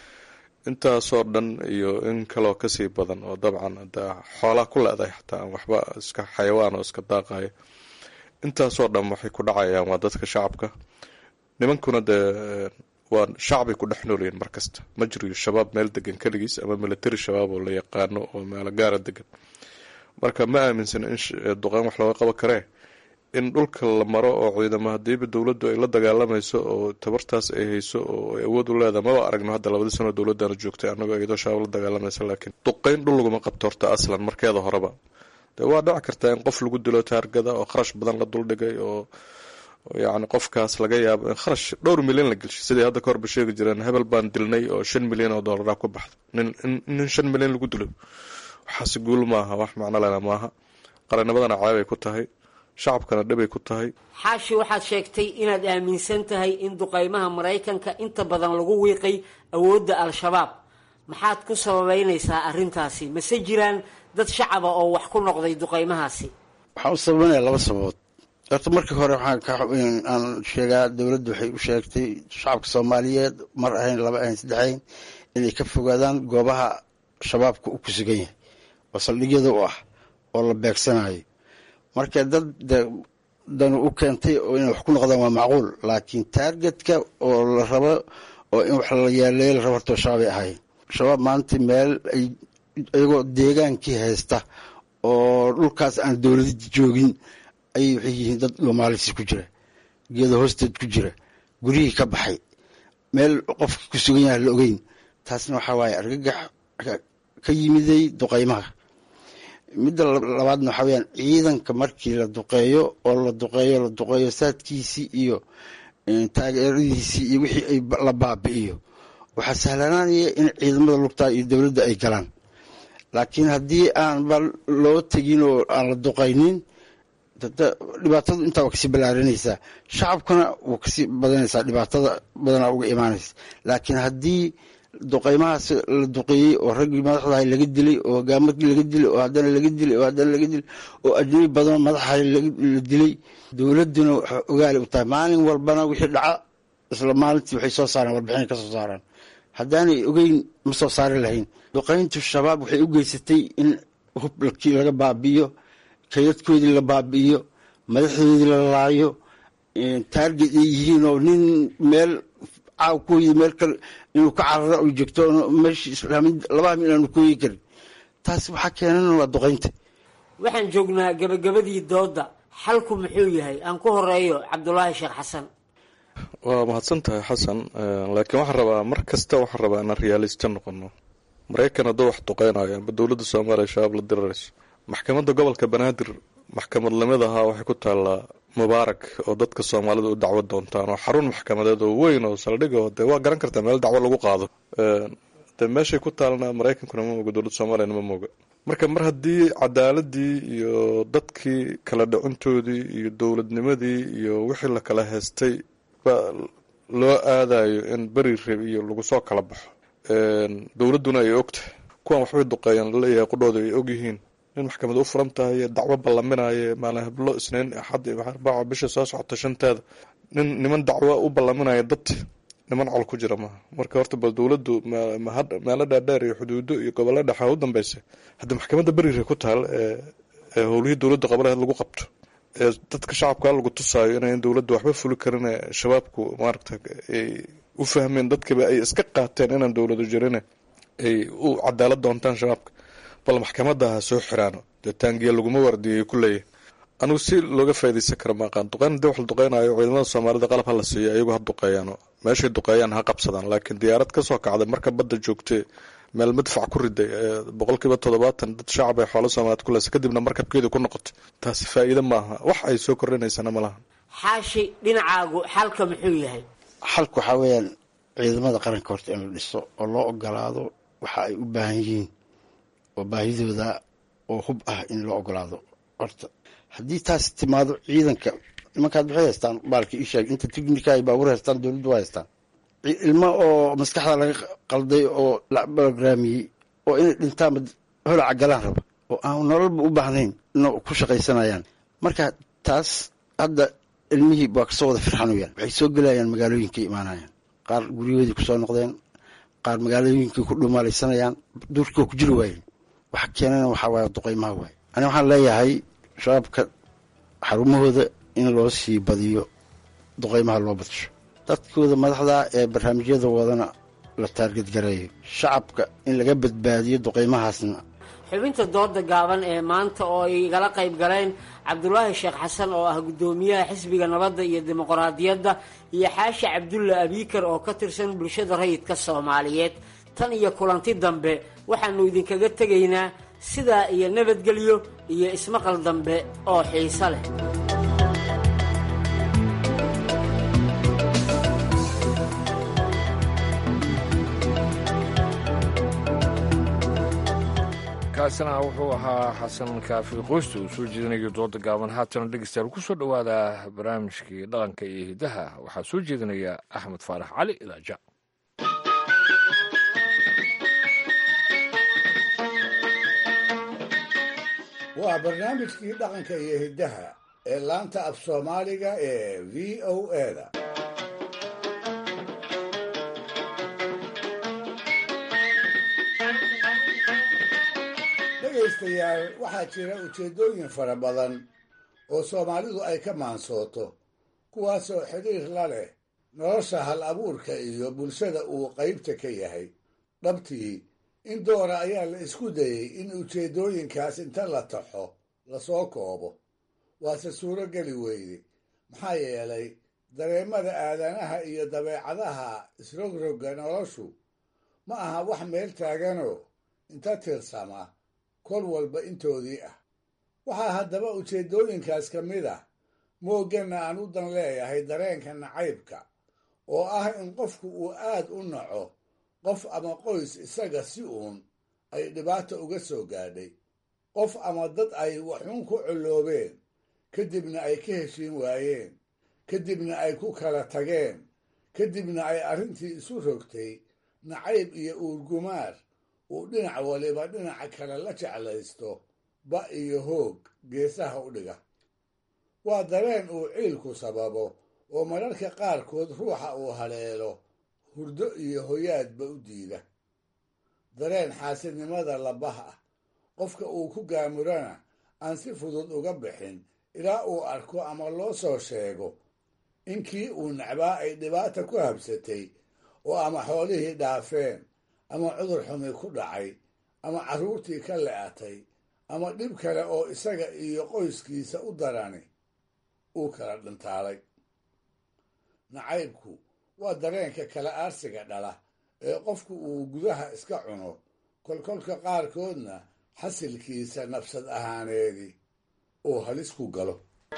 intaasoo dhan iyo in kaloo kasii badan oo dabcan ada xoolaa ku le-dahay xataa aan waxba iska xayawaan oo iska daaqaya intaasoo dhan waxay ku dhacayaan waa dadka shacabka nimankuna dee waa shacbay ku dhex noolyihin markasta ma jiriyo shabaab meel degan keligiis ama military shabaab oo la yaqaano oo meelo gaara degan marka ma aaminsana in duqeyn wax looga qaban karee in dhulka la maro oo ciidamo hadiiba dowladdu ay la dagaalamayso oo tabartaas ay hayso oo ay awood u leedahay maba aragno hadda labadii sano dowladana joogtay anagoo iyadoo shabaab la dagaalamaysa laakiin duqeyn dhul laguma qabto horta aslan markeeda horeba dee waa dhici kartaa in qof lagu dilo taargada oo kharash badan la duldhigay oo yacni qofkaas laga yaabo in kharash dhowr milyan la gelshay sidai hadda kahorba sheegi jireen hebel baan dilnay oo shan milyan oo dollaraa ku baxda nin nin shan milyan lagu dilo waxaase guul maaha wax macno lena maaha qarannimadana ceebay ku tahay shacabkana dhibay ku tahay xaashi waxaad sheegtay inaad aaminsan tahay in duqeymaha maraykanka inta badan lagu wiiqay awoodda al-shabaab maxaad ku sababeynaysaa arrintaasi mase jiraan dad shacaba oo wax ku noqday duqeymahaasi waxaan u sababeynaya laba sababood horta markii hore waxaan aan sheegaa dowladdu waxay u sheegtay shacabka soomaaliyeed mar ahayn laba ahayn saddexayn inay ka fogaadaan goobaha shabaabka u ku sugan yahay oo saldhigyada u ah oo la beegsanayo marka dad danu u keentay oo inay wax ku noqdaan waa macquul laakiin taargetka oo la rabo oo in wax la yaaleeyo la rabo horta shabaabay ahayn shabaab maanta meel ay iyagoo deegaankii haysta oo dhulkaas aan dowladi joogin ayay waxay yihiin dad dhomaalisi ku jira geeda hoosteed ku jira guryihii ka baxay meel qofka ku sugan yaha la ogeyn taasna waxaa waaye argagax ka yimiday duqeymaha midda labaadna waxaa weyaan ciidanka markii la duqeeyo oo la duqeeyo la duqeeyo saadkiisii iyo taageeradiisii iyo wixii ay la baabi'iyo waxaa sahlanaanaya in ciidamada lugtaa iyo dowladda ay galaan laakiin haddii aanba loo tegin oo aan la duqaynin dhibaatadu intaa waa kasii ballaarinaysaa shacabkana wuu kasii badanaysaa dhibaatada badanaa uga imaanaysa laakiin haddii duqeymahaas la duqeeyey oo raggii madaxdahay laga dilay oo hogaamadkii laga dilay oo haddana laga dilay oo haddana laga dilay oo ajnabi badanoo madaxahay la dilay dowladduna waxay ogaali u tahay maalin walbana wixii dhaca isla maalintii waxay soo saaraan warbixinay ka soo saaraan haddaanay ogeyn ma soo saari lahayn duqeyntu shabaab waxay u geysatay in hubkii laga baabi'iyo kaydadkoodii la baabi'iyo madaxdoodii la laayo taarget ay yihiin oo nin meel caaw ku yidi meel kale inuu ka cararo u joogto meeshii islaamid labaha mil aanu kooyi karin taas waxaa keenan waa duqeynta waxaan joognaa gabagabadii doodda xalku muxuu yahay aan ku horeeyo cabdulaahi sheekh xasan waa mahadsan tahay xasan laakiin waxaan rabaa mar kasta waxaan rabaa inaan realisto noqono maraykan hadduu wax duqeynayo amba dowladda soomaaliya shabaab la dirarayso maxkamadda gobolka banaadir maxkamad lamid ahaa waxay ku taallaa mubaarak oo dadka soomaalida u dacwo doontaan oo xarun maxkamadeed oo weyn oo saldhig oo dee waa garan kartaa meel dacwo lagu qaado dee meeshay ku taalna maraykankuna ma moga dowladda soomaaliyana ma moga marka mar haddii cadaaladii iyo dadkii kala dhacintoodii iyo dowladnimadii iyo wixii la kala heystay ba loo aadayo in beri reb iyo lagu soo kala baxo dowladduna ay ogtahay kuwan waxbay duqeeyaan laleeyahay qudhooda ay ogyihiin in maxkamad u furan tahay dacwo ballaminayo maalin hablo isniin axad arbaaca bisha soo socota shanteeda nin niman dacwo u ballaminaya dad niman col ku jira maaha marka horta bal dowladdu meelo dhaadheer iyo xuduudo iyo gobollo dhexa u dambeysa haddii maxkamadda berire ku taal ee howlihii dowladda qabalaheed lagu qabto ee dadka shacabka lagu tusaayo inayn dowladda waxba fuli karin shabaabku maaragta ay u fahmeen dadkiiba ay iska qaateen inaan dowladu jirin ay u cadaalad doontaan shabaabka bal maxkamada ha soo xiraano dee taangiya laguma wardiyay ku leeyahy anugu si looga faa'idaysan kara maaqaan duqeyn hadii wax la duqeynayo ciidamada soomaalida qalab ha la siiyo ayagu ha duqeeyaano meeshay duqeeyaan ha qabsadaan laakiin diyaarad kasoo kacday marka badda joogtay meel madfac ku riday boqolkiiba toddobaatan dad shacab ay xoolo soomaaliyed ku leysa kadibna markabkeeda ku noqotay taasi faa'iide maaha wax ay soo kordhinaysana ma laha xaashi dhinacaagu xalka muxuu yahay xalku waxaa weeyaan ciidamada qaranka horta in la dhiso oo loo ogolaado waxa ay u baahan yihiin oo baahidooda oo hub ah in loo ogolaado horta haddii taas timaado ciidanka nimankaad waxay haystaan baalka ii sheeg inta tignika ay baabuur haystaan dowladdu waa haystaan ilmo oo maskaxda laga qalday oo la brograamiyey oo inay dhintaanba holaca galaan raba oo aan nololba u baahnayn ina ku shaqaysanayaan marka taas hadda ilmihii waa kasoo wada firxanayaan waxay soo gelayaan magaalooyinkay imaanayaan qaar guryahoodii kusoo noqdeen qaar magaalooyinkay ku dhumaalaysanayaan duurkii ku jiri waayeen waxa keenana waxaa waaye duqeymaha waaye ani waxaan leeyahay shabaabka xarumahooda in loo sii badiyo duqeymaha loo badsho dadkooda madaxda ee barnaamijyada wadana la taargadgareeyo shacabka in laga badbaadiyo duqeymahaasna xubinta dooda gaaban ee maanta oo ay igala qayb galeen cabdulaahi sheekh xasan oo ah guddoomiyaha xisbiga nabadda iyo dimuqraadiyadda iyo xaashi cabdulla abiikar oo ka tirsan bulshada rayidka soomaaliyeed tan iyo kulanti dambe waxaannu idinkaga tegaynaa sidaa iyo nabadgelyo iyo ismaqal dambe oo xiiso leh kaasina wuxuu ahaa xasan kaafi qoysta uu soo jeedinayo dooda gaaban haatana dhegeystayaal ku soo dhowaada barnaamijkii dhaqanka iyo hidaha waxaa soo jeedinaya axmed faarax cali ilaaja waa barnaamijkii dhaqanka iyo hiddaha ee laanta af soomaaliga ee v o eda dhegaystayaal waxaa jira ujeeddooyin fara badan oo soomaalidu ay ka maansooto kuwaasoo xidhiir la leh nolosha hal abuurka iyo bulshada uu qaybta ka yahay dhabtii in doora ayaa la isku dayey in ujeeddooyinkaas inta la taxo lasoo koobo waase suuro geli weyde maxaa yeelay dareemada aadanaha iyo dabeecadaha isrogrogga noloshu ma aha wax meel taaganoo inta tirsama kol walba intoodii ah waxaa haddaba ujeeddooyinkaas ka mid ah moogganna aan u dan leeyahay dareenka nacaybka oo ah in qofku uu aad u naco qof ama qoys isaga si uun ay dhibaata uga soo gaadhay qof ama dad ay waxuun ku colloobeen kadibna ay ka heshiin waayeen kadibna ay ku kala tageen kadibna ay arrintii isu rogtay nacayb iyo uurgumaar uu dhinac waliba dhinaca kale la jeclaysto ba iyo hoog geesaha u dhiga waa dareen uu ciilku sababo oo mararka qaarkood ruuxa uu haleelo hurdo iyo hoyaadba u diida dareen xaasidnimada labaha ah qofka uu ku gaamurana aan si fudud uga bixin ilaa uu arko ama loo soo sheego in kii uu nacbaa ay dhibaata ku habsatay oo ama xoolihii dhaafeen ama cudur xumi ku dhacay ama carruurtii ka le'atay ama dhib kale oo isaga iyo qoyskiisa u darani uu kala dhintaalay nacaybku waa dareenka kala aarsiga dhala ee qofku uu gudaha iska cuno kolkolka qaarkoodna xasilkiisa nafsad ahaaneedi oo halis ku galo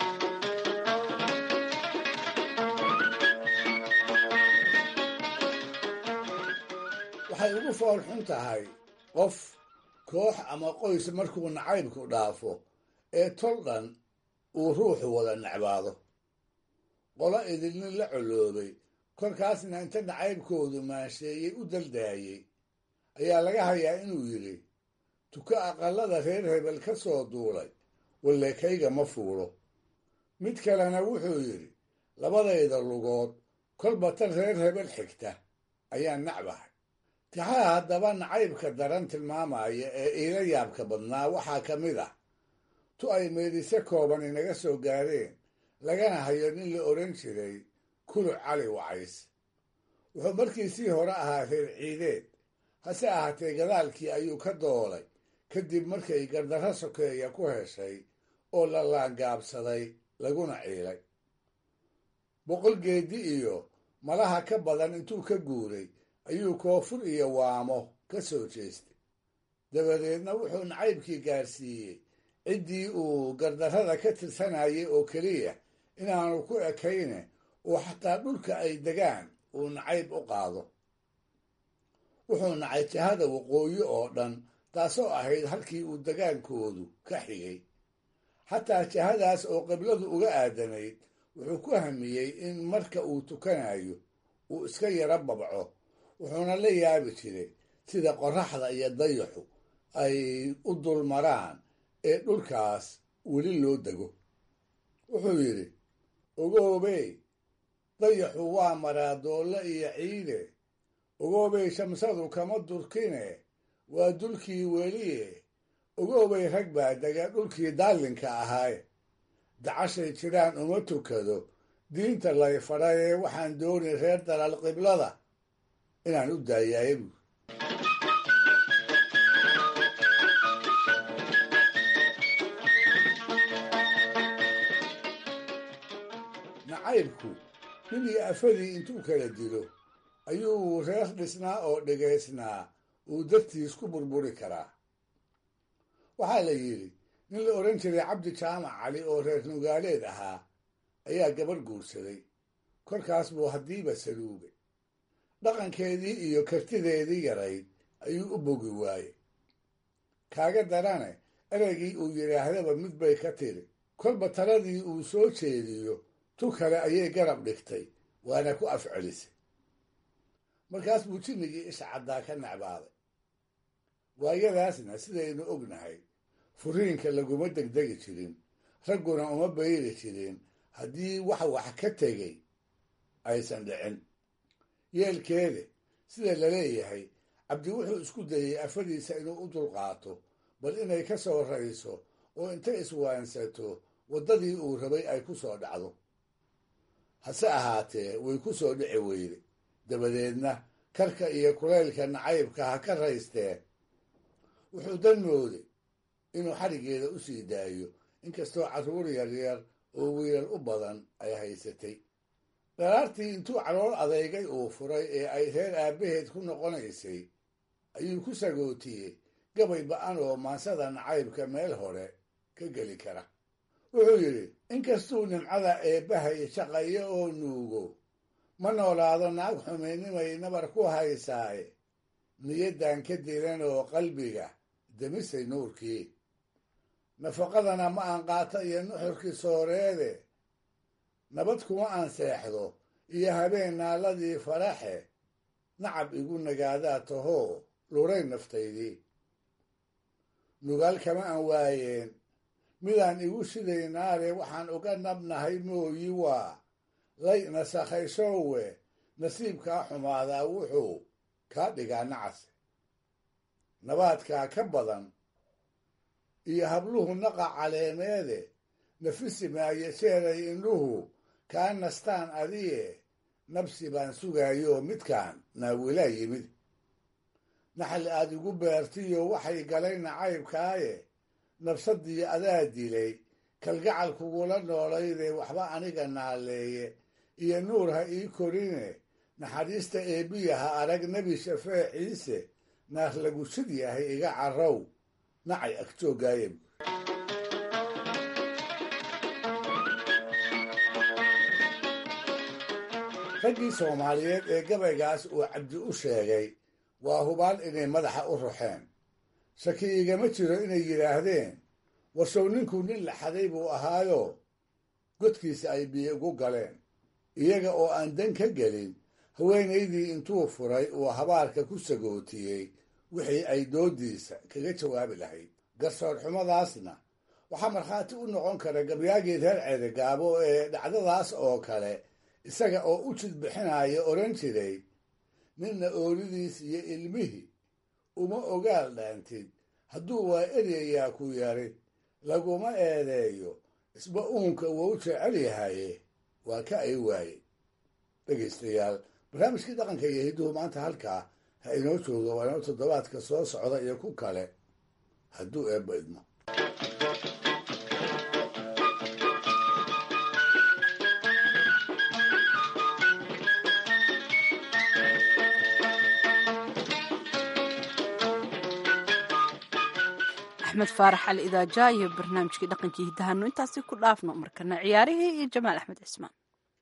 waxay ugu fool xun tahay qof koox ama qoys markuu nacaybku dhaafo ee tol dhan uu ruuxu wada necbaado qolo idilnin la coloobay kolkaasna inta nacaybkoodu maansheeyey u daldaayey ayaa laga hayaa inuu yidhi tuko aqallada reer hebel ka soo duulay walleekayga ma fuulo mid kalena wuxuu yidhi labadayda lugood kolba tan reer hebel xigta ayaan nacbahay tixaha haddaba nacaybka daran tilmaamaya ee iila yaabka badnaa waxaa ka mid ah tu ay meedise kooban inaga soo gaareen lagana hayo nin la odhan jiray kuluc cali wacays wuxuu markiisii hore ahaa reer ciideed hase ahaatee gadaalkii ayuu ka doolay kadib markay gardarro sokeeya ku heshay oo la laangaabsaday laguna ciilay boqol geedi iyo malaha ka badan intuu ka guuray ayuu koonfur iyo waamo ka soo jeestay dabadeedna wuxuu nacaybkii gaarsiiyey ciddii uu gardarrada ka tirsanayay oo keliya inaanu ku ekayne oo xataa dhulka ay degaan uu nacayb u qaado wuxuu nacay jihada waqooyi oo dhan taasoo ahayd halkii uu degaankoodu ka xigay xataa jihadaas oo qibladu uga aadanayd wuxuu ku hamiyey in marka uu tukanayo uu iska yaro babco wuxuuna la yaabi jiray sida qorraxda iyo dayaxu ay u dulmaraan ee dhulkaas weli loo dego wuxuu yidhi ogoobey dayaxu waa maraa doolle iyo ciide ogoobay shamsadu kama durkine waa dulkii weliye ogoobay rag baa dega dhulkii daallinka ahaaye dacashay jiraan uma tukado diinta lay fadhaye waxaan dooni reer dalal qiblada inaan u daayaaye buur nacaybku nin iyo afadii intuu kala dilo ayuu reer dhisnaa oo dhegaysnaa uu dartiis ku burburi karaa waxaa la yidhi nin la odhan jiray cabdi jaamac cali oo reer nugaaleed ahaa ayaa gabarh guursaday korkaas buu haddiiba saluugay dhaqankeedii iyo kartideedii yarayd ayuu u bogi waayey kaaga darane ereygii uu yidhaahdaba mid bay ka tiri kolba taladii uu soo jeediyo tu kale ayay garab dhigtay waana ku afcelisay markaas buu jimmigii isha caddaa ka necbaaday waayadaasna sidaynu ognahay furiinka laguma degdegi jirin ragguna uma bayri jirin haddii wax wax ka tegay aysan dhicin yeelkeede sida la leeyahay cabdi wuxuu isku dayey afadiisa inuu u dulqaato bal inay ka soo rayso oo intay iswaansato waddadii uu rabay ay ku soo dhacdo hase ahaatee way ku soo dhici weyde dabadeedna karka iyo kulaylka nacaybka ha ka raysteen wuxuu dan mooday inuu xadhiggeeda u sii daayo inkastoo carruur yaryar oo wiilal u badan ay haysatay dharaartii intuu calool adeygay uu furay ee ay reer aabbaheed ku noqonaysay ayuu ku sagootiyey gabay ba-an oo maansada nacaybka meel hore ka geli kara wuxuu yidhi inkastuu nimcada eebbahay shaqayo oo nuugo ma noolaado naag xumaynimay nabar ku haysaaye niyaddan ka diran oo qalbiga demisay nuurkii nafaqadana ma aan qaato iyo nuxurkii sooreede nabad kuma aan seexdo iyo habeen naaladii faraxe nacab igu nagaadaa tahoo luray naftaydii nugaal kama aan waayeen midaan igu shiday naare waxaan uga nabnahay mooyi waa lay nasakhayshowe nasiibkaa xumaadaa wuxuu kaa dhigaa nacase nabaadkaa ka badan iyo habluhu naqa caleemeede nafisi maayo jeeray indhuhu kaa nastaan adiye nabsi baan sugaayoo midkaan naawilaa yimid naxli aad igu beertiyo waxay galay nacaybkaaye nabsadii adaa dilay kalgacal kugula noolaydee waxba aniga naaleeye iyo nuur ha ii korine naxariista eebbiyaha arag nebi shafee ciise naar lagu sid yahay iga carrow nacay agtoogaaya raggii soomaaliyeed ee gabaygaas uu cabdi u sheegay waa hubaan inay madaxa u ruxeen shaki igama jiro inay yidhaahdeen warshow ninkuu nin laxaday buu ahaayo godkiisa ay biyo ugu galeen iyaga oo aan dan ka gelin haweenaydii intuu furay uu habaarka ku sagootiyey wixii ay doodiisa kaga jawaabi lahayd garsoor xumadaasna waxaa markhaati u noqon kara gabyaagii reer ceerigaabo ee dhacdadaas oo kale isaga oo u jidbixinaya odhan jiray ninna oolidiis iyo ilmihii uma ogaal dhaantid hadduu waa eryayaa ku yari laguma eedeeyo isba uunka wuu jecel yahaye waa ka ay waaye dhegaystayaal barnaamijkii dhaqanka iyo hidduhu maanta halkaa ha inoo jooga waa inoo toddobaadka soo socda iyo ku kale hadduu eebba idmo axmed faarax al idaaja iyo barnaamijkii dhaqankii hiddahanu intaasi ku dhaafno markana ciyaarihii iyo jamaal axmed cismaan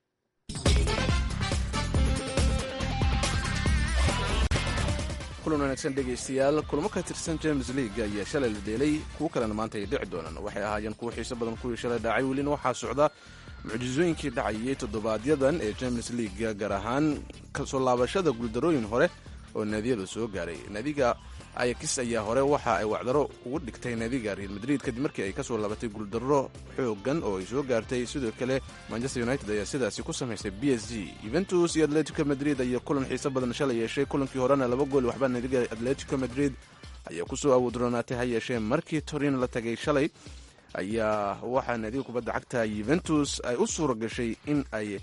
kulan wanaagsan dhegaystayaal kulamo ka tirsan james league ayaa shalay la dheelay kuwo kalena maanta ay dhici doonaan waxay ahaayeen kuwo xiiso badan kuwii shalay dhacay welina waxaa socda mucjisooyinkii dhacayay toddobaadyadan ee james league gaar ahaan kasoo laabashada guuldarooyin hore oo naadiyada soo gaaray naadiga ayakis ayaa hore waxa ay wacdaro ugu dhigtay naadiga real madrid kadib markii ay kasoo laabatay guuldarro xoogan oo ay soo gaartay sidoo kale manchester united ayaa sidaasi ku samaysay b s g yuventus iyo atletico madrid ayaa kulan xiiso badan shalay yeeshay kulankii horena laba gool waxba naadiga atletico madrid ayaa kusoo awoodroonaatay ha yeeshee markii torin la tagay shalay ayaa waxaa naadiga kubadda cagta yuventus ay u suura gashay in ay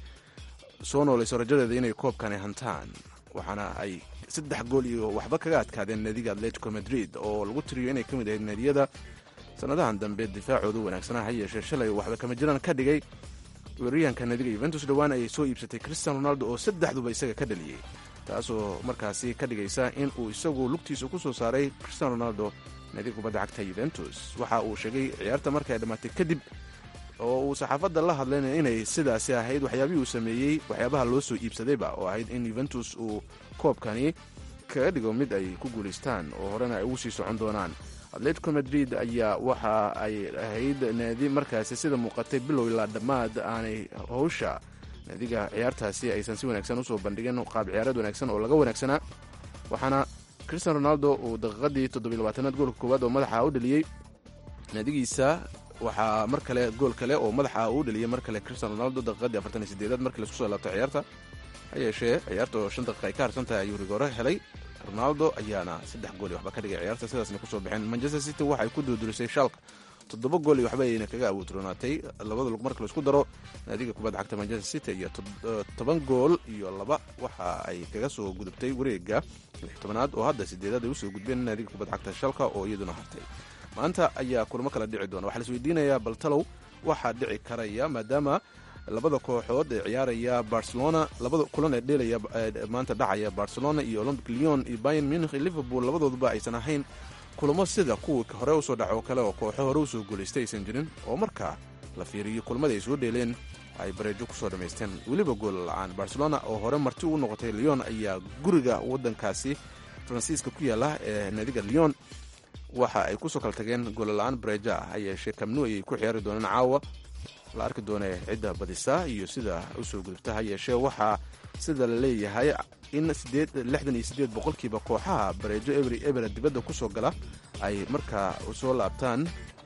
soo noolayso rajadeeda inay koobkani hantaan waxaana ay saddex gool iyo waxba kaga adkaadeen naadiga atletico madrid oo lagu tiriyo inay ka mid ahayd naadiyada sanadahan dambe difaacooda wanaagsanaa ha yeeshee shalay waxba kama jiraan ka dhigay weeraryahanka naadiga yuventus dhowaan ayay soo iibsatay christian ronaldo oo saddexduba isaga ka dhaliyey taasoo markaasi ka dhigaysa in uu isagu lugtiisa ku soo saaray christian ronaldo naadiga kubadda cagta yuventus waxa uu sheegay ciyaarta marka ay dhammaatay kadib oo uu saxaafadda la hadlaynaya inay sidaasi ahayd waxyaabihii uu sameeyey waxyaabaha loo soo iibsadayba oo ahayd in yuventus uu koobkani kaga dhigo mid ay ku guulaystaan oo horena ay ugu sii socon doonaan atletico madrid ayaa waxa ay ahayd naadi markaasi sida muuqatay bilow ilaa dhammaad aanay howsha naadiga ciyaartaasi aysan si wanaagsan usoo bandhigin qaab ciyaareed wanaagsan oo laga wanaagsanaa waxaana christian ronaldo uu daqiiqadii toddobylabaatanaad goolka koowaad oo madaxa u dhaliyey naadigiisa waxaa mar kale gool kale oo madaxa uu dhaliyey mar kale christian ronaldo daqiiqadii afartan iyo sideedaad markii laisku soo laabtay ciyaarta ha yeeshee ciyaarta oo shan daqiiqa ay ka harsan tahay ayuu rigoore helay ronaldo ayaana saddex gool iyo waxba ka dhigay ciyaarta sidaasna kusoo baxeen manchester city waxay ku duudurisay shalka toddoba gool iyo waxba ayayna kaga awoodroonaatay labada lug marka laisku daro naadiga kubadda cagta manchester city iyo toban gool iyo laba waxa ay kaga soo gudubtay wareega lix tobanaad oo hadda sideedaad ay usoo gudbeen naadiga kubadda cagta shalka oo iyaduna hartay maanta ayaa kulamo kala dhici doona waxaa laisweydiinayaa baltalow waxaa dhici karaya maadaama labada kooxood ee ciyaaraya barcelona labada kulan ee dheelaya maanta dhacaya barcelona iyo olympic leon iyo bayern munich iyo liverpool labadooduba aysan ahayn kulamo sida kuwii hore usoo dhaco oo kale oo kooxo hore usoo guulaystay aysan jirin oo markaa la fiiriyo kulmadii ay soo dheeleen ay bareejo kusoo dhammaysteen weliba gool la-aan barcelona oo hore marti ugu noqotay leon ayaa guriga wadankaasi faransiiska ku yaala ee naadiga leon waxa ay kusoo kala tageen goolla-aan bareejo ah ha yeeshee kamnu ayay ku ciyaari doonaan caawa la arki doonee cidda badisa iyo sida usoo gudubta ha yeeshee waxaa sida la leeyahay in lixdan iyo siddeed boqolkiiba kooxaha bareejo ebri ebera dibadda kusoo gala ay markaa soo laabtaan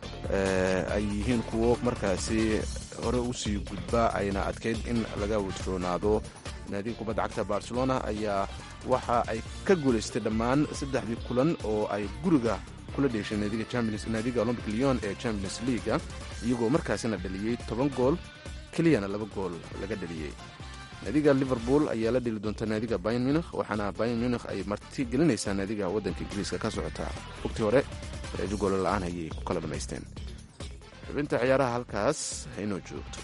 ay yihiin kuwo markaasi hore usii gudba ayna adkayd in laga wajroonaado naadiga kubadda cagta barcelona ayaa waxa ay ka guulaystay dhammaan saddexdii kulan oo ay guriga kula dheeshay naadiga olympic leon ee champions leaga iyagoo markaasina dhaliyey toban gool keliyana laba gool laga dhaliyey naadiga liverpool ayaa la dheli doonta naadiga bayan munich waxaana bayan munich ay marti gelinaysaa naadiga waddanka ingiriiska ka socota waqtii hore bareejo goolo la-aan ayay ku kala dhammaysteen xubinta ciyaaraha halkaas haynoo joogto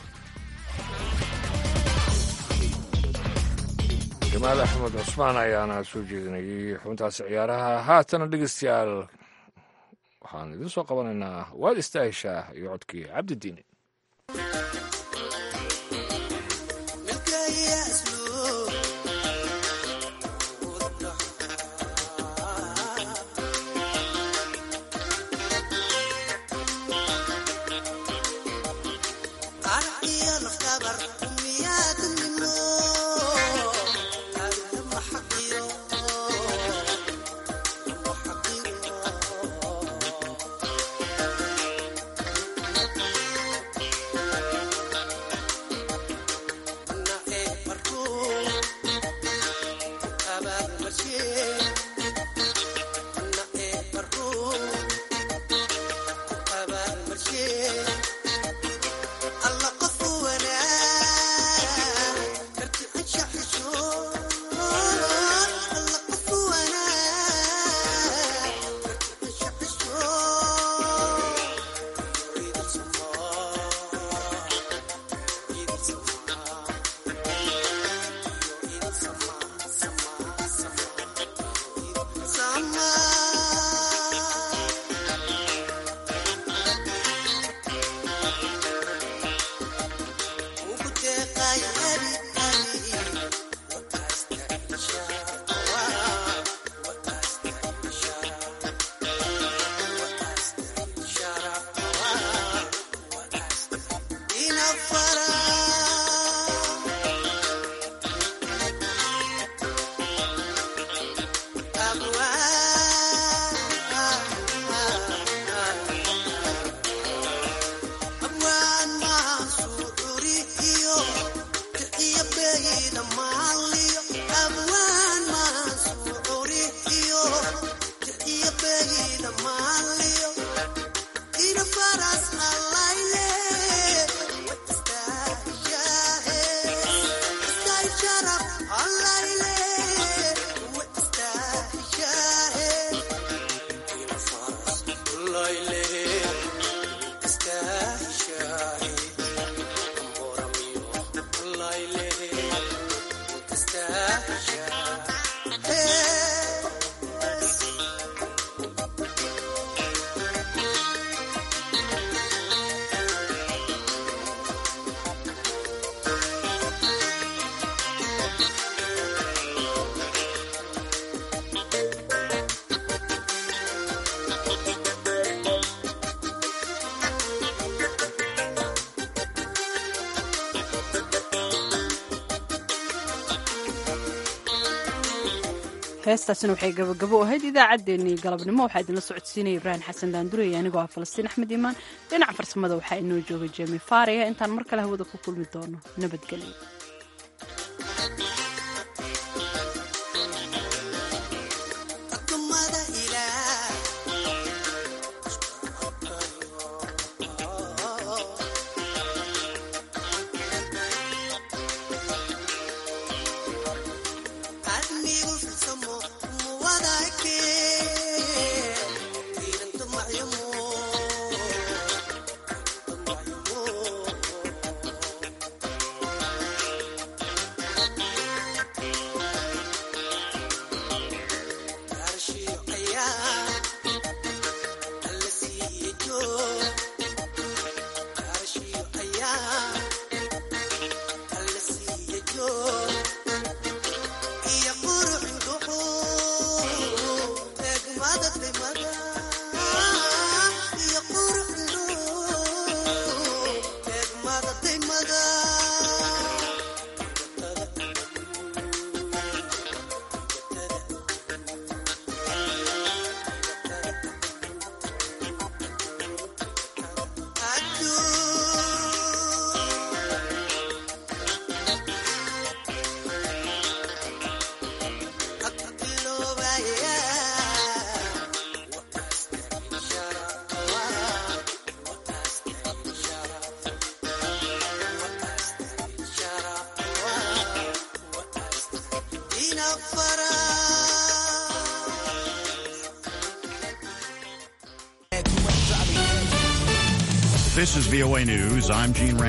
jamaal axmed cusmaan ayaana soo jeedinayay xubintaasi ciyaaraha haatana dhegeystayaal waxaan idiin soo qabanaynaa waad istaahishaa iyo codkii cabdidiine heestaasina waxay gabagabo ahayd idaacaddeenii galabnimo waxaa idinla socodsiinaya ibraahim xasan daandurey anigoo ah falastiin axmed iimaan dhinaca farsamada waxaa inoo jooga jemi faariya intaan mar kale hawada ku kulmi doono nabadgelyo This is VOA News. I'm Gene Rand.